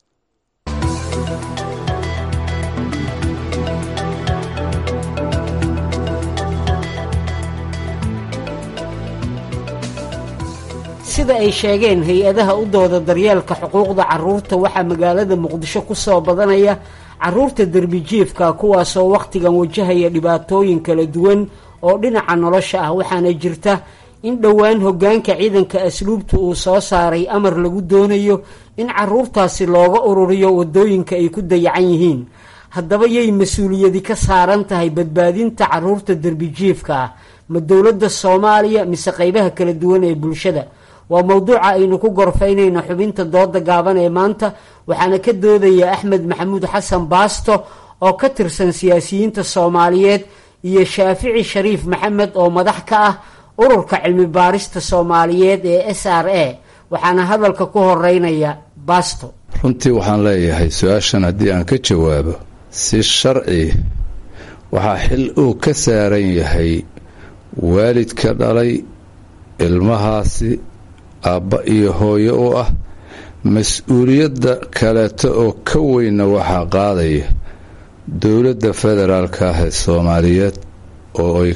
sida ay sheegeen hay-adaha u dooda daryeelka xuquuqda carruurta waxaa magaalada muqdisho ku soo badanaya carruurta derbijiifka kuwaasoo wakhtigan wajahaya dhibaatooyin kala duwan oo dhinaca nolosha ah waxaana jirta in dhowaan hoggaanka ciidanka asluubta uu soo saaray amar lagu doonayo in carruurtaasi looga ururiyo waddooyinka ay ku dayacan yihiin haddaba yay mas-uuliyadi ka saaran tahay badbaadinta carruurta derbijiifka ah ma dowladda soomaaliya mise qaybaha kala duwan ee bulshada waa mowduuca aynu ku gorfaynayno xubinta dooda gaaban ee maanta waxaana ka doodaya axmed maxamuud xasan baasto oo ka tirsan siyaasiyiinta soomaaliyeed iyo shaafici shariif maxamed oo madax ka ah ururka cilmi baarista soomaaliyeed ee s r a waxaana hadalka ku horeynaya baasto runtii waxaan leeyahay su-aashan haddii aan ka jawaabo si sharci waxaa xil uu ka saaran yahay waalidka dhalay ilmahaasi aabba iyo hooyo u ah mas-uuliyadda kaleeto oo ka weynna waxaa qaadaya dowladda federaalka ah ee soomaaliyeed oo ay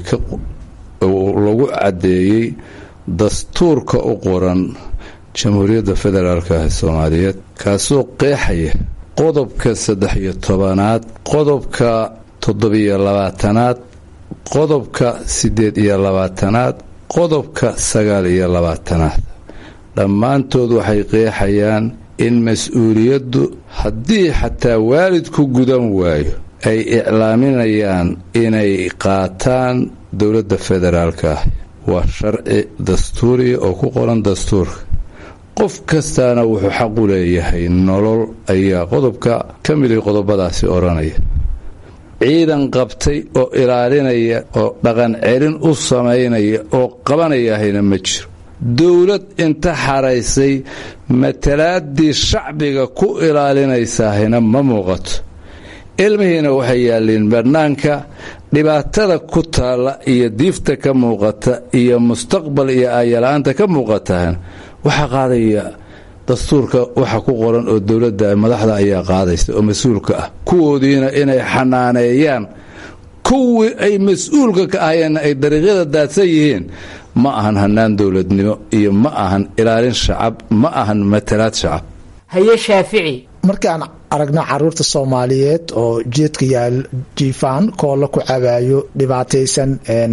lagu caddeeyey dastuurka u qoran jamhuuriyadda federaalka ah ee soomaaliyeed kaasoo qeexaya qodobka saddex iyo tobanaad qodobka toddobiyo labaatanaad qodobka siddeed iyo labaatanaad qodobka sagaal iyo labaatanaad dhammaantood waxay qeexayaan in mas-uuliyaddu haddii xataa waalidku gudan waayo ay iclaaminayaan inay qaataan dowladda federaalka ah waa sharci dastuuriya oo ku qoran dastuurka qof kastaana wuxuu xaq u leeyahay nolol ayaa qodobka ka miday qodobadaasi odhanaya ciidan qabtay oo ilaalinaya oo dhaqan celin u samaynaya oo qabanayahayna ma jiro dowlad inta xaraysay matalaaddii shacbiga ku ilaalinaysaahina ma muuqato ilmihiina waxay yaalliin bannaanka dhibaatada ku taalla iyo diifta ka muuqata iyo mustaqbal iyo aayala-aanta ka muuqatahana waxaa qaadaya dastuurka waxa ku qoran oo dowladda madaxda ayaa qaadaysa oo mas-uulka ah kuwoodiina inay xanaaneeyaan kuwii ay mas-uulka ka ahayeenna ay dariiqyada daadsan yihiin ma ahan hannaan dowladnimo iyo ma ahan ilaalin shacab ma ahan matalaad shacab haye shaafici markaan aragno caruurta soomaaliyeed oo jeedka yaal jiifaan koolla ku cabaayo dhibaataysan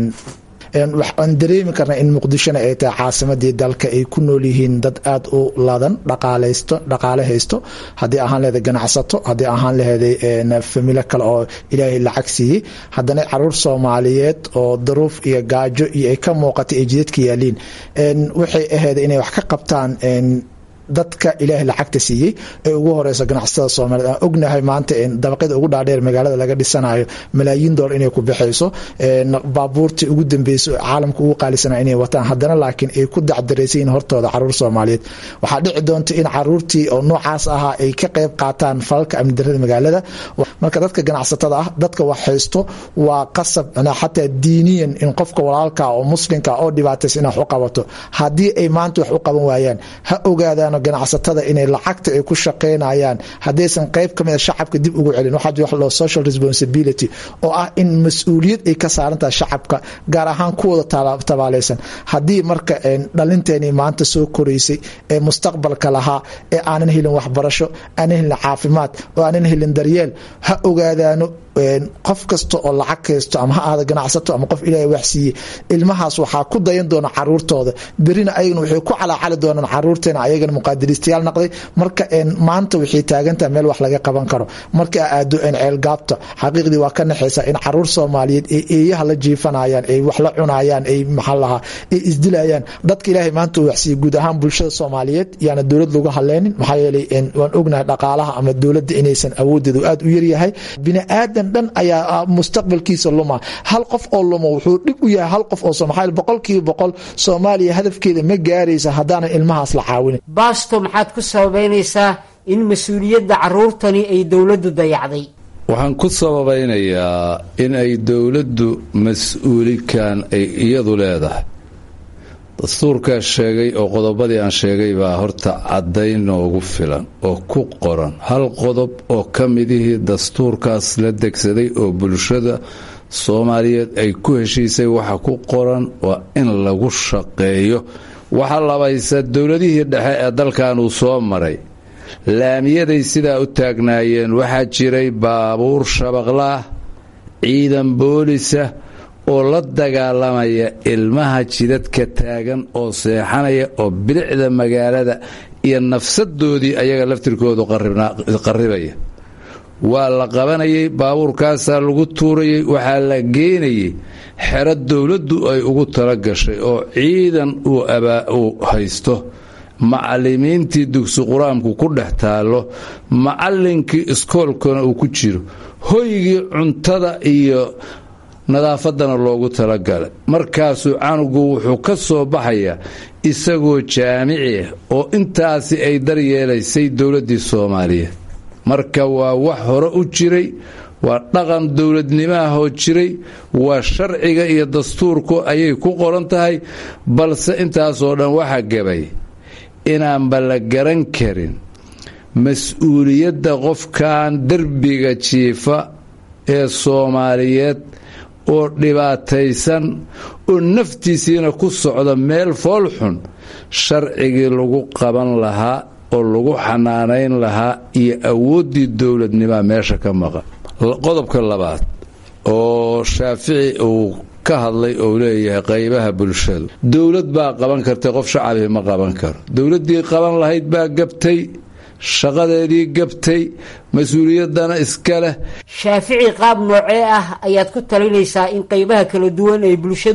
waxaan dareemi karnaa in muqdishona ay tahay caasimadii dalka ay ku nool yihiin dad aada u ladan dhaqaalaysto dhaqaale haysto haddii ahaan leheday ganacsato haddii ahaan leheday familo kale oo ilaahay lacag siiyey haddana caruur soomaaliyeed oo daruuf iyo gaajo iyo ay ka muuqatay ay jidadka yaaliin waxay ahayd inay wax ka qabtaan dadka ilaahay lacagta siiyey ee ugu horeyso ganacsatada soomaaliyeed aan ognahay maanta dabaqyada ugu dhaadheer magaalada laga dhisanayo malaayiin dolar inay ku baxayso baabuurtii ugu dambeyso caalamka ugu qaalisana inay wataan haddana laakiin ay ku dacdaraysayiin hortooda caruur soomaaliyeed waxaa dhici doonta in caruurtii oo noocaas ahaa ay ka qayb qaataan falalka amni darada magaalada marka dadka ganacsatada ah dadka wax haysto waa qasab xataa diiniyan in qofka walaalka oo muslimka oo dhibaataysa in wax u qabato haddii ay maanta wax u qaban waayaan ha ogaadaan ganacsatada inay lacagta ay ku shaqaynayaan haddaysan qayb ka mida shacabka dib ugu celin waxaa jira wax loo social responsibility oo ah in mas-uuliyad ay ka saaran tahay shacabka gaar ahaan kuwooda tabaalaysan haddii marka dhalinteenii maanta soo koraysay ee mustaqbalka lahaa ee aanan helin waxbarasho aanan helin caafimaad oo aanan helin daryeel ha ogaadaano qof kasta oo lacag haysto ama ha ahda ganacsato ama qof ilaahay wax siiyey ilmahaas waxaa ku dayan doona caruurtooda berina ayagana waxay ku calaacali doonaan caruurteena ayagana muqaadiristayaal naqday marka maanta waxay taagantaha meel wax laga qaban karo marka aado ceelgaabta xaqiiqdii waa ka naxaysa in caruur soomaaliyeed ee eeyaha la jiifanayaan ay wax la cunayaan ay maxaa lahaa ay isdilayaan dadka ilaahay maanta uu waxsiiyey guud ahaan bulshada soomaaliyeed yaana dowlad lagu haleynin maxaa yeelay waan ognahay dhaqaalaha ama dowladda inaysan awoodeedu aada u yaryahay biniaadan dhan ayaa mustaqbalkiisa luma hal qof oo luma wuxuu dhib u yahay hal qof oo somaal boqolkiiba boqol soomaaliya hadafkeeda ma gaaraysa haddaanan ilmahaas la caawinin baasto maxaad ku sababaynaysaa in mas-uuliyadda caruurtani ay dowladdu dayacday waxaan ku sababaynayaa in ay dowladdu mas-uulikan ay iyadu leedahay dastuurkaa sheegay oo qodobadii aan sheegay baa horta caddayn noogu filan oo ku qoran hal qodob oo ka midihii dastuurkaas la degsaday oo bulshada soomaaliyeed ay ku heshiisay waxa ku qoran waa in lagu shaqeeyo waxa labaysa dowladihii dhexe ee dalkan uu soo maray laamiyaday sidaa u taagnaayeen waxaa jiray baabuur shabaqlaah ciidan boolisa oo la dagaalamaya ilmaha jidadka taagan oo seexanaya oo bilicda magaalada iyo nafsadoodii ayaga laftirkoodu qarribaya waa la qabanayay baabuurkaasaa lagu tuurayay waxaa la geenayay xero dowladdu ay ugu tala gashay oo ciidan uu haysto macallimiintii dugsi qur-aanku ku dhex taallo macallinkii iskoolkana uu ku jiro hoygii cuntada iyo nadaafadana loogu talagalay markaasuu canugu wuxuu ka soo baxayaa isagoo jaamici ah oo intaasi ay daryeelaysay dowladdii soomaaliyeed marka waa wax hore u jiray waa dhaqan dowladnimaahoo jiray waa sharciga iyo dastuurku ayay ku qoran tahay balse intaasoo dhan waxa gabay inaanba la garan karin mas-uuliyadda qofkan derbiga jiifa ee soomaaliyeed oo dhibaataysan oo naftiisiina ku socda meel foolxun sharcigii lagu qaban lahaa oo lagu xanaanayn lahaa iyo awooddii dowladnimaa meesha ka maqan qodobka labaad oo shaafici uu ka hadlay oo leeyahay qaybaha bulshadu dowlad baa qaban kartay qof shacabii ma qaban karo dowladdii qaban lahayd baa gabtay shaqadeedii gabtay mas-uuliyaddana iska leh shaafici qaab noocee ah ayaad ku talinaysaa in qaybaha kala duwan ee bulshadu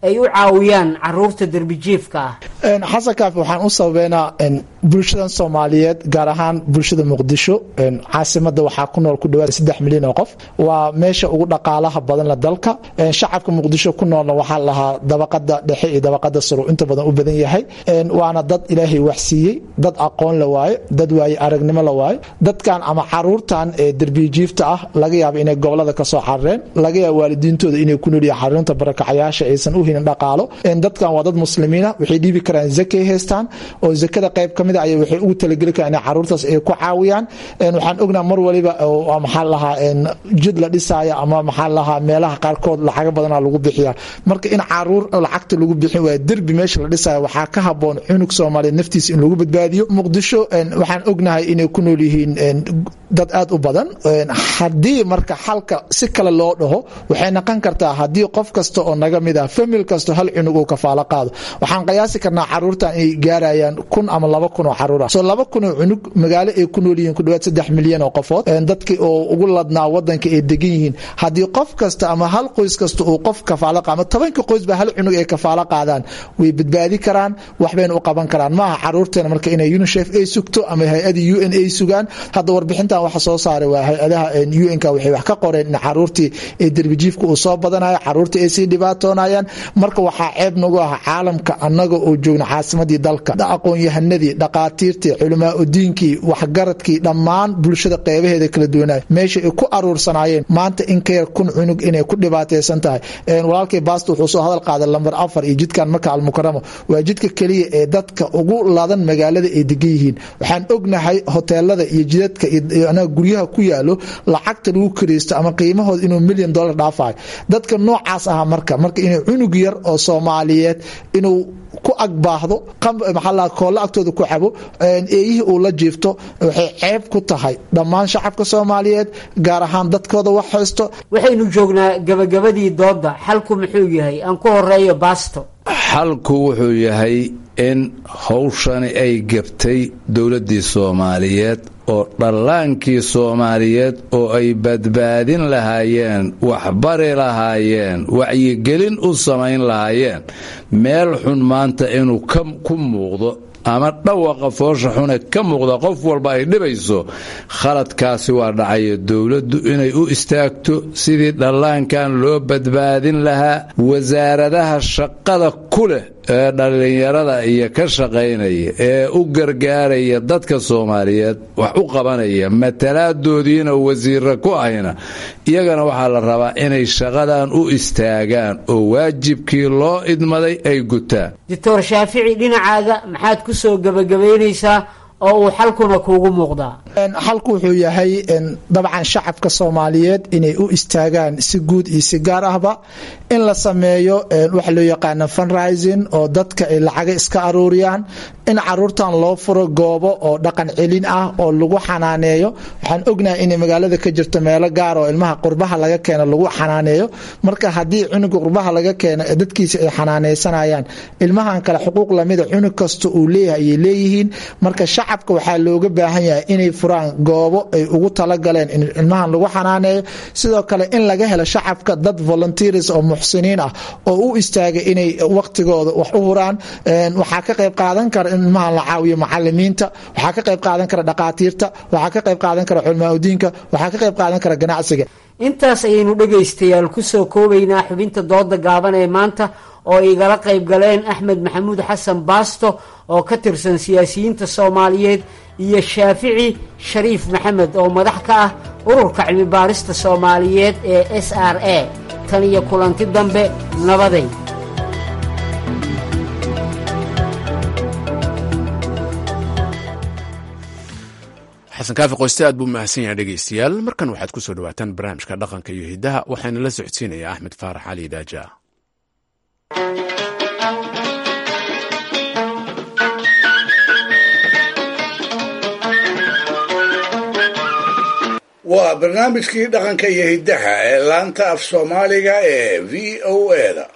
ay u caawiyaan caruurta derbijiifka ah xasan kaafi waxaan u sababeynaa bulshadan soomaaliyeed gaar ahaan bulshada muqdisho caasimada waxaa ku nool ku dhawaad saddex milyan oo qof waa meesha ugu dhaqaalaha badanla dalka shacabka muqdisho ku noolna waxaa lahaa dabaqada dhexe iyo dabaqada saro inta badan u badan yahay waana dad ilaahay wax siiyey dad aqoon la waayo dad waaye aragnimo la waayo dadkan ama caruurtan ee derbijiifta ah laga yaaba inay gobolada kasoo carareen laga yaaba waalidiintooda inay ku noolyihin xarunta barakacayaasha aysan u helin dhaqaalo dadkan waa dad muslimiina waxay dhiibi karaan zakay haystaan oo zakada qayb ka mid a ay waxay ugu talageli karaan inay caruurtaas ay ku caawiyaan waxaan ognaa mar waliba maxaa lahaa jid la dhisaayo ama maxaa lahaa meelaha qaarkood lacaga badana lagu bixiya marka in caruur lacagta lagu bixin waaya derbi meesha la dhisaayo waxaa ka haboon cunug soomaaliyeed naftiisa in lagu badbaadiyo muqdisho waxaan ognahay inay ku nool yihiin dad aad u badan haddii marka xalka si kale loo dhaho waxay noqon kartaa haddii qof kasta oo naga mid ah famil kasto hal cunug uu kafaalo qaado waxaan qiyaasi karnaa caruurtan inay gaarayaan kun ama laba kun oo caruur ah soo laba kun oo cunug magaalo ay ku nool yihiin ku dhawaad saddex milyan oo qofood dadkii oo ugu ladnaa wadanka ay degan yihiin haddii qof kasta ama hal qoys kasta uu qof kafaalo qaado ama tobanka qoys ba hal cunug ay kafaalo qaadaan way badbaadi karaan waxbayna u qaban karaan maaha caruurteena marka inay unicef ay sugto ama hay-adii u n ay sugaan hadda warbixintan waxa soo saaray waa hay-adaha un-ka waxay wax ka qoreen in caruurtii ee derbijiifka uu soo badanayo caruurtii ay sii dhibaatoonayaan marka waxaa ceeb nagu ah caalamka annaga oo joogna caasimadii dalka aqoon-yahanadii dhaqaatiirtii culamaa udiinkii waxgaradkii dhammaan bulshada qeybaheeda kala duwanay meesha ay ku aruursanaayeen maanta in ka yar kun cunug inay ku dhibaataysan tahay walaalkay baasta wuxuu soo hadal qaaday lambar afar iyo jidkan marka almukaramo waa jidka keliya ee dadka ugu ladan magaalada ay degan yihiin waxaan ognahay hoteelada iyo jidadka iyo guryaha ku yaalo lacagta lagu kareysto ama qiimahooda inuu milyan dollar dhaafayo dadka noocaas aha marka marka inuu cunug yar oo soomaaliyeed inuu ku agbaahdo maxaa koolle agtooda ku cabo eeyihii uu la jiifto waxay ceeb ku tahay dhammaan shacabka soomaaliyeed gaar ahaan dadkooda wax haysto waxaynu joognaa gabagabadii dooda xalku muxuu yahay aan ku horeeyo baasto xalku wuxuu yahay in hawshani ay gebtay dowladdii soomaaliyeed oo dhallaankii soomaaliyeed oo ay badbaadin lahaayeen waxbari lahaayeen wacyigelin u samayn lahaayeen meel xun maanta inuu ku muuqdo ama dhawaqa foosha xune ka muuqda qof walba ay dhibayso khaladkaasi waa dhacayo dowladdu inay u istaagto sidii dhallaankan loo badbaadin lahaa wasaaradaha shaqada ku leh ee dhallinyarada iyo ka shaqaynaya ee u gargaaraya dadka soomaaliyeed wax u qabanaya matalaaddoodiina wasiira ku ahayna iyagana waxaa la rabaa inay shaqadan u istaagaan oo waajibkii loo idmaday ay gutaan doctor shaafici dhinacaaga maxaad ku soo gebagabaynaysaa oo uu xalkuna kuugu muuqdaa xalku wuxuu yahay dabcan shacabka soomaaliyeed inay u istaagaan si guud iyo si gaar ahba in la sameeyo waxa loo yaqaana funrising oo dadka ay lacaga iska aruuriyaan in caruurtan loo furo goobo oo dhaqan celin ah oo lagu xanaaneeyo waxaan ognahay inay magaalada ka jirto meelo gaar oo ilmaha qurbaha laga keeno lagu xanaaneeyo marka haddii cunuga qurbaha laga keeno dadkiisa ay xanaaneysanayaan ilmahan kale xuquuq lamida cunug kasta uu leeyahay ayay leeyihiin marka shacabka waxaa looga baahan yahay inay furaan goobo ay ugu talagaleen in ilmahan lagu xanaaneeyo sidoo kale in laga helo shacabka dad volunteers oo muxsiniin ah oo u istaaga inay waqtigooda wax u huraan waxaa ka qayb qaadan kara in ilmahan la caawiyo macalimiinta waxaa ka qayb qaadan kara dhaqaatiirta waxaa ka qayb qaadan kara culmaaudiinka waxaa ka qayb qaadan kara ganacsiga intaas ayaynu dhegaystayaal kusoo koobaynaa xubinta dooda gaaban ee maanta oo igala qayb galeen axmed maxamuud xasan baasto oo ka tirsan siyaasiyiinta soomaaliyeed iyo shaafici shariif maxamed oo madax ka ah ururka cilmi baarista soomaaliyeed ee s r a tan iyo kulanti dambe nabaday xasan kaafi qoyste aad buu mahadsan yahay dhegaystayaal markan waxaad ku soo dhawaataan barnaamijka dhaqanka iyo hiddaha waxaana la socodsiinayaa axmed faarax cali daaja waa barnaamijkii dhaqanka iyo hiddaha ee laanta af soomaaliga ee v o eda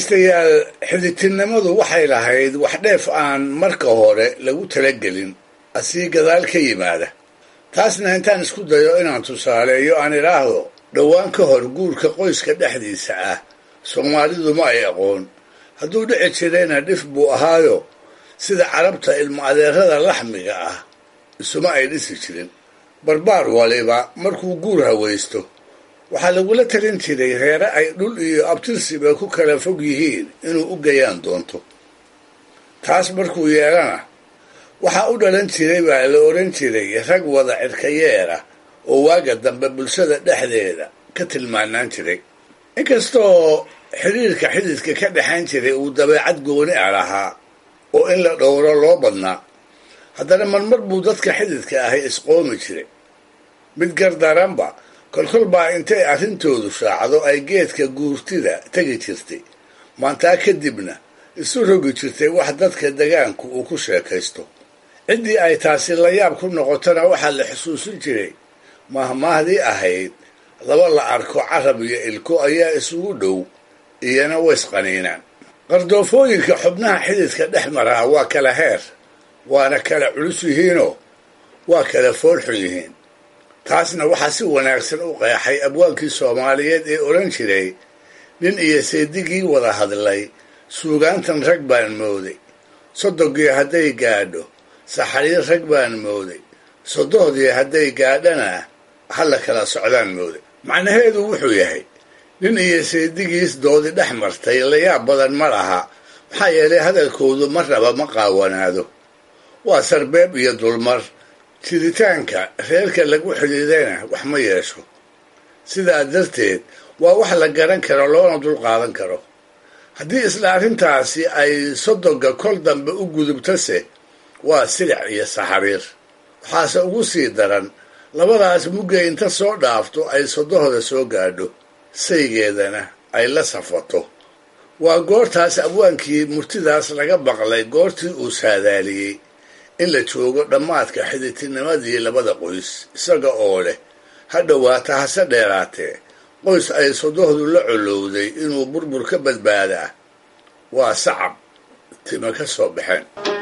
dhegaystayaal xiditinnimadu waxay lahayd wax dheef aan marka hore lagu talagelin asii gadaal ka yimaada taasna intaan isku dayo inaan tusaaleeyo aan idhaahdo dhowaan ka hor guurka qoyska dhexdiisa ah soomaalidu ma ay aqoon hadduu dhici jirayna dhif buu ahaayo sida carabta ilmo adeerada laxmiga ah isuma ay dhisi jirin barbaar waliba markuu guur hawaysto waxaa lagula talin jiray reere ay dhul iyo abtirsiba ku kala fog yihiin inuu u gayaan doonto taas markuu yeelana waxaa u dhalan jiray baa la odhan jiray rag wada cirkayeera oo waaga dambe bulshada dhexdeeda ka tilmaanaan jiray inkastoo xidhiirka xididka ka dhexayn jiray uu dabeecad gooni a lahaa oo in la dhowro loo badnaa haddana marmar buu dadka xididka ahay isqoomi jiray mid gardaranba kolkol baa intay arrintoodu shaacdo ay geedka guurtida tegi jirtay maantaa kadibna isu rogi jirtay wax dadka degaanku uu ku sheekaysto ciddii ay taasi la yaab ku noqotona waxaa la xusuusin jiray mahmaahdii ahayd laba la arko carab iyo ilko ayaa isugu dhow iyana ways qaniinaan qardoofooyinka xubnaha xididka dhex maraa waa kala heer waana kala culus yihiinoo waa kala foolxun yihiin taasna waxaa si wanaagsan u qeexay abwaankii soomaaliyeed ee odhan jiray nin iyo seedigii wada hadlay suugaantan rag baan mooday sodogii hadday gaadho saxariir rag baan mooday sodohdii hadday gaadhana hala kala socdaan mooday macnaheedu wuxuu yahay nin iyo seedigiis doodi dhex martay layaab badan ma laha maxaa yeelay hadalkoodu marnaba ma qaawanaado waa sarbeeb iyo dulmar jiritaanka reerka lagu xidhiidayna wax ma yeesho sidaa darteed waa wax la garan karo loona dul qaadan karo haddii isla arrintaasi ay sodoga kol dambe u gudubtase waa silic iyo saxariir waxaase ugu sii daran labadaas muggay inta soo dhaafto ay sodohda soo gaadho saygeedana ay la safato waa goortaas abwaankii murtidaas laga baqlay goortii uu saadaaliyey in la joogo dhammaadka xididtinimadii labada qoys isaga oo leh ha dhowaata hase dheeraatee qoys ay sodohdu la colowday inuu burbur ka badbaadaa waa sacab tima ka soo baxeen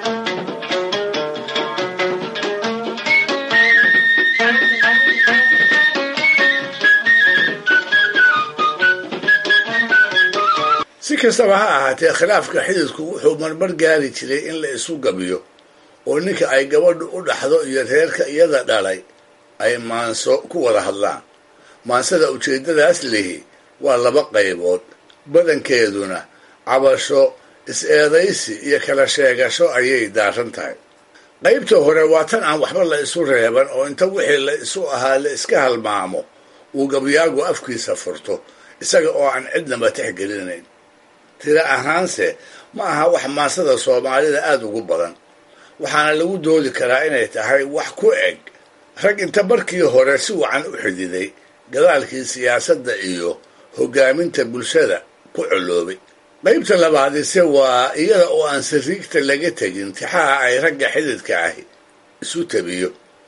si kastaba ha ahaatee khilaafka xididku wuxuu marmar gaari jiray in la isu gabiyo oo ninka ay gabadhu u dhaxdo iyo reerka iyada dhalay ay maanso ku wada hadlaan maansada ujeeddadaas lihi waa laba qaybood badankeeduna cabasho is-eedaysi iyo kala sheegasho ayay daaran tahay qaybta hore waa tan aan waxba la isu reeban oo inta wixii la isu ahaa la iska halmaamo uu gabyaagu afkiisa furto isaga oo aan cidnaba tixgelinayn tira ahaanse ma aha wax maansada soomaalida aada ugu badan waxaana lagu doodi karaa inay tahay wax ku eg rag inta markii hore si wacan u xididay gadaalkii siyaasadda iyo hoggaaminta bulshada ku coloobay qaybta labaadise waa iyada oo aan sariigta laga tegin tixaha ay ragga xididka ahi isu tabiyo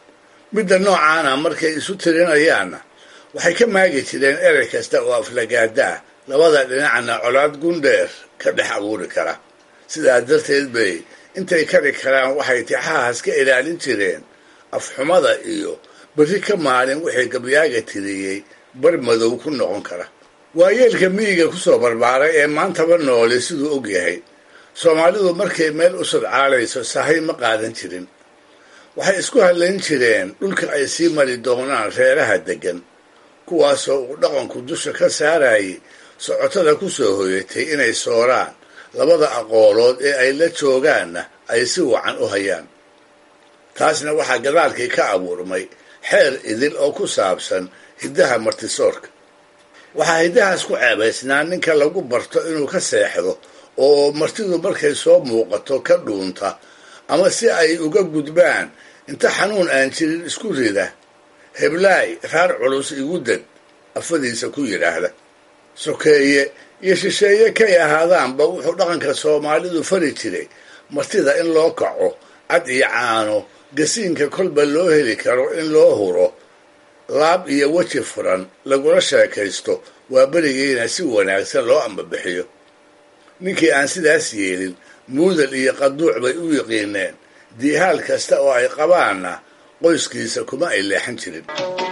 midda noocaana markay isu tirinayaanna waxay ka maagi jireen erey kasta oo aflagaada ah labada dhinacna colaad gundheer ka dhex abuuri kara sidaa darteed bay intay kari karaan waxay tixahaas ka ilaalin jireen afxumada iyo berri ka maalin wixii gabyaaga tiriyey bar madow ku noqon kara waayeelka miyiga kusoo barbaaray ee maantaba noole siduu og yahay soomaalidu markay meel u sodcaalayso sahay ma qaadan jirin waxay isku hadlayn jireen dhulka ay sii mari doonaan reeraha deggan kuwaasoo uu dhaqanku dusha ka saarayay socotada ku soo hoyatay inay sooraan labada aqoolood ee ay la joogaanna ay si wacan u hayaan taasna waxaa gadaalkii ka abuurmay xeer idil oo ku saabsan hiddaha martisoorka waxaa hiddahaas ku ceebaysnaa ninka lagu barto inuu ka seexdo oo martidu markay soo muuqato ka dhuunta ama si ay uga gudbaan inta xanuun aan jirin isku rida heblaay raar culus igu deg afadiisa ku yidhaahda sokeeye iyo shisheeye kay ahaadaanba wuxuu dhaqanka soomaalidu fari jiray martida in loo kaco cad iyo caano gasiinka kolba loo heli karo in loo huro laab iyo weji furan lagula sheekaysto waa berigiina si wanaagsan loo ambabixiyo ninkii aan sidaas yeelin muudal iyo qaduuc bay u yiqiineen diihaal kasta oo ay qabaanna qoyskiisa kuma ay leexan jirin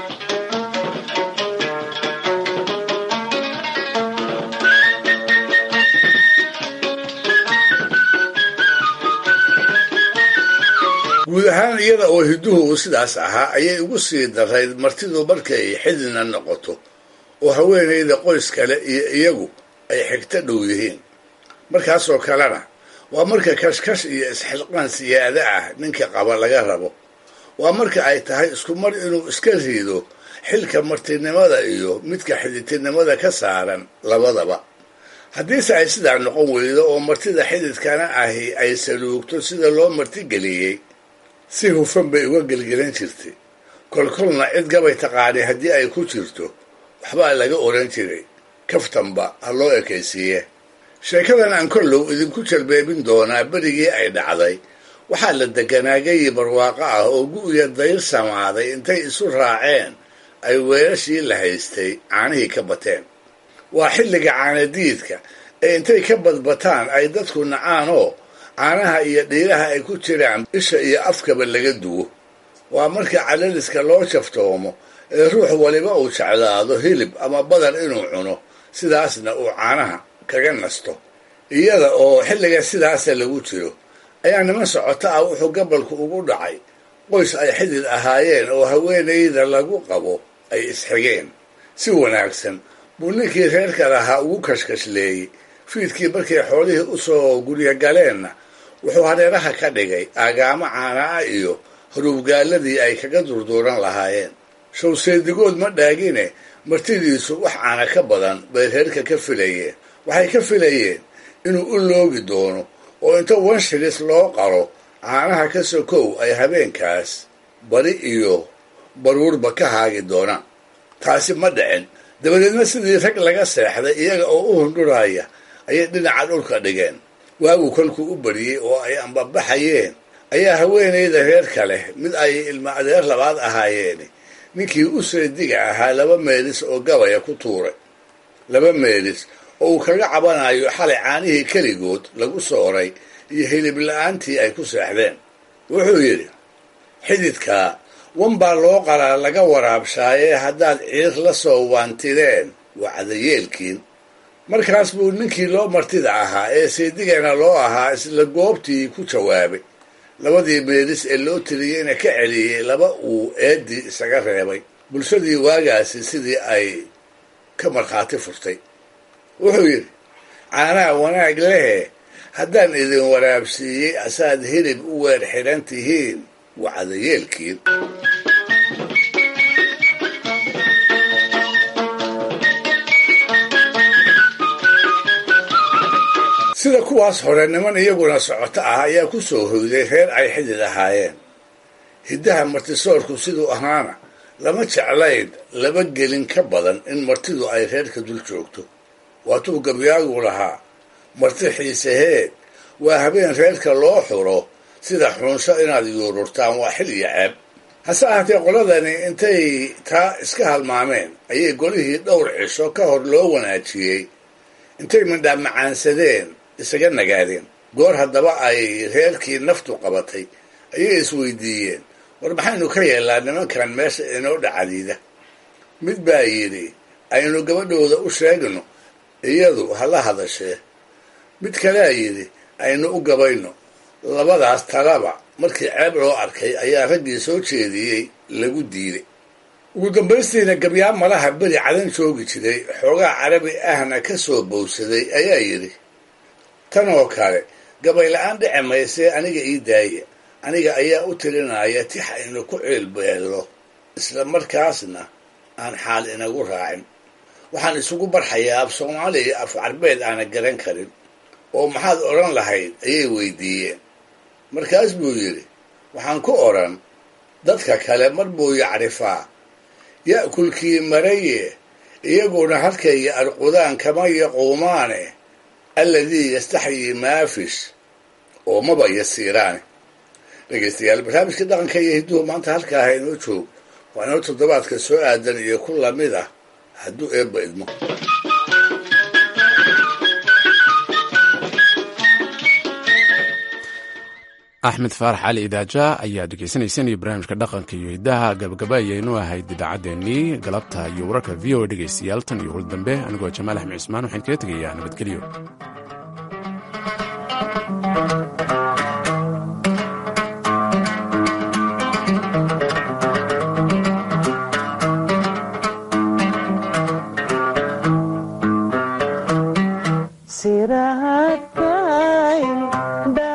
guud ahaan iyada oo hidduhu uu sidaas ahaa ayay ugu sii darayd martidu markay xididna noqoto oo haweenayda qoys kale iyo iyagu ay xigto dhow yihiin markaasoo kalena waa marka kashkash iyo isxilqaan siyaado ah ninka qaba laga rabo waa marka ay tahay isku mar inuu iska riido xilka martinimada iyo midka xididtinimada ka saaran labadaba haddiise ay sidaa noqon weydo oo martida xididkana ahi ay saluugto sida loo martigeliyey si hufan bay uga gelgelan jirtay kolkolna cid gabay taqaanay haddii ay ku jirto waxbaa laga oran jiray kaftanba ha loo ekaysiiye sheekadan aan kollow idinku jalbeebin doonaa berigii ay dhacday waxaa la degganaagayi barwaaqo ah oo gu'ya dayr samaaday intay isu raaceen ay weelashii la haystay caanihii ka bateen waa xilliga caanadiidka ee intay ka badbataan ay dadku nacaanoo caanaha iyo dhiiraha ay ku jiraan isha iyo afkaba laga duwo waa marka calaliska loo jaftoomo ee ruux waliba uu jeclaado hilib ama badar inuu cuno sidaasna uu caanaha kaga nasto iyada oo xilliga sidaasa lagu jiro ayaa niman socoto ah wuxuu gabalku ugu dhacay qoys ay xidid ahaayeen oo haweenayda lagu qabo ay isxigeen si wanaagsan buu ninkii reerka lahaa ugu kashkashleeyey fiidkii markay xoolihii u soo guryo galeenna wuxuu hareeraha ka dhigay aagaamo caana ah iyo haruubgaaladii ay kaga durduuran lahaayeen showseedigood ma dhaagine martidiisu wax caana ka badan bay reerka ka filayeen waxay ka filayeen inuu u loogi doono oo inta wanshilis loo qaro caanaha ka sokow ay habeenkaas bari iyo baruurba ka haagi doonaan taasi ma dhicin dabadeedna sidii rag laga seexday iyaga oo u hundhuraya ayay dhinaca dhulka dhigeen waagu kolkuu u bariyey oo ay ambabaxayeen ayaa haweenayda reerka leh mid ay ilma adeer labaad ahaayeeni ninkii u seediga ahaa laba meelis oo gabaya ku tuuray laba meelis oo uu kaga cabanayo xalay caanihii keligood lagu sooray iyo hilib la-aantii ay ku seexdeen wuxuu yidhi xididkaa wan baa loo qalaa laga waraabshaayee haddaad ciir la soo waantideen waa cadayeelkiin markaas buu ninkii loo martida ahaa ee seedigana loo ahaa isla goobtii ku jawaabay labadii meelis ee loo tiriyeyna ka celiyey laba uu eeddii isaga reebay bulshadii waagaasi sidii ay ka markhaati furtay wuxuu yidhi caanaha wanaag lehe haddaan idin waraabsiiyey asaad hilib u weer xidhan tihiin waa cadayeelkiin sida kuwaas hore niman iyaguna socoto ah ayaa ku soo hoyday reer ay xidid ahaayeen hiddaha martisoorku siduu ahaana lama jeclayn laba gelin ka badan in martidu ay reerka dul joogto waatuu gabyaagu lahaa marti xiiseheed waa habeen reerka loo xuro sida xunsho inaad yuururtaan waa xil iyo ceeb hase ahaatee qoladani intay taa iska halmaameen ayay golihii dhowr cisho ka hor loo wanaajiyey intay mindhaa macaansadeen isaga nagaadeen goor haddaba ay reerkii naftu qabatay ayay isweydiiyeen war maxaynu ka yeellaa nimankan meesha inoo dhacadiida mid baa yidhi aynu gabadhooda u sheegno iyadu hala hadashee mid kalea yidhi aynu u gabayno labadaas talaba markii ceeb loo arkay ayaa raggii soo jeediyey lagu diiday ugu dambaystiina gabyaa malaha beri cadan joogi jiray xoogaa carabi ahna ka soo bowsaday ayaa yidhi tan oo kale gabay la-aan dhici maysee aniga ii daaya aniga ayaa u tirinaya tix aynu ku ciilbeello isla markaasna aan xaal inagu raacin waxaan isugu barxayaa af soomaali iyo af carbeed aana garan karin oo maxaad odhan lahayd ayay weydiiyeen markaas buu yidhi waxaan ku odhan dadka kale mar buu yacrifaa ya'kulkii maraye iyaguna halkayga arqudaan kama yaquumaane alladii yastaxyii maafish oo maba yasiiraane dhegaystayaal barnaamijka dhaqanka iyo hidduhu maanta halkaaha inoo joog waa inoo toddobaadka soo aadan iyo ku lamid ah hadduu eebba idmo axmed faarax cali idaaja ayaa dhegeysanaysanaya barnaamijka dhaqanka iyo hiddaha gabagaba ayaynu ahayd idaacaddeenii galabta iyo wararka v o a dhegeystayaal tan iyo wal dambe anigoo jamaal axmed cismaan waxaan kaga tegayaa nabadgelyo siraadkayn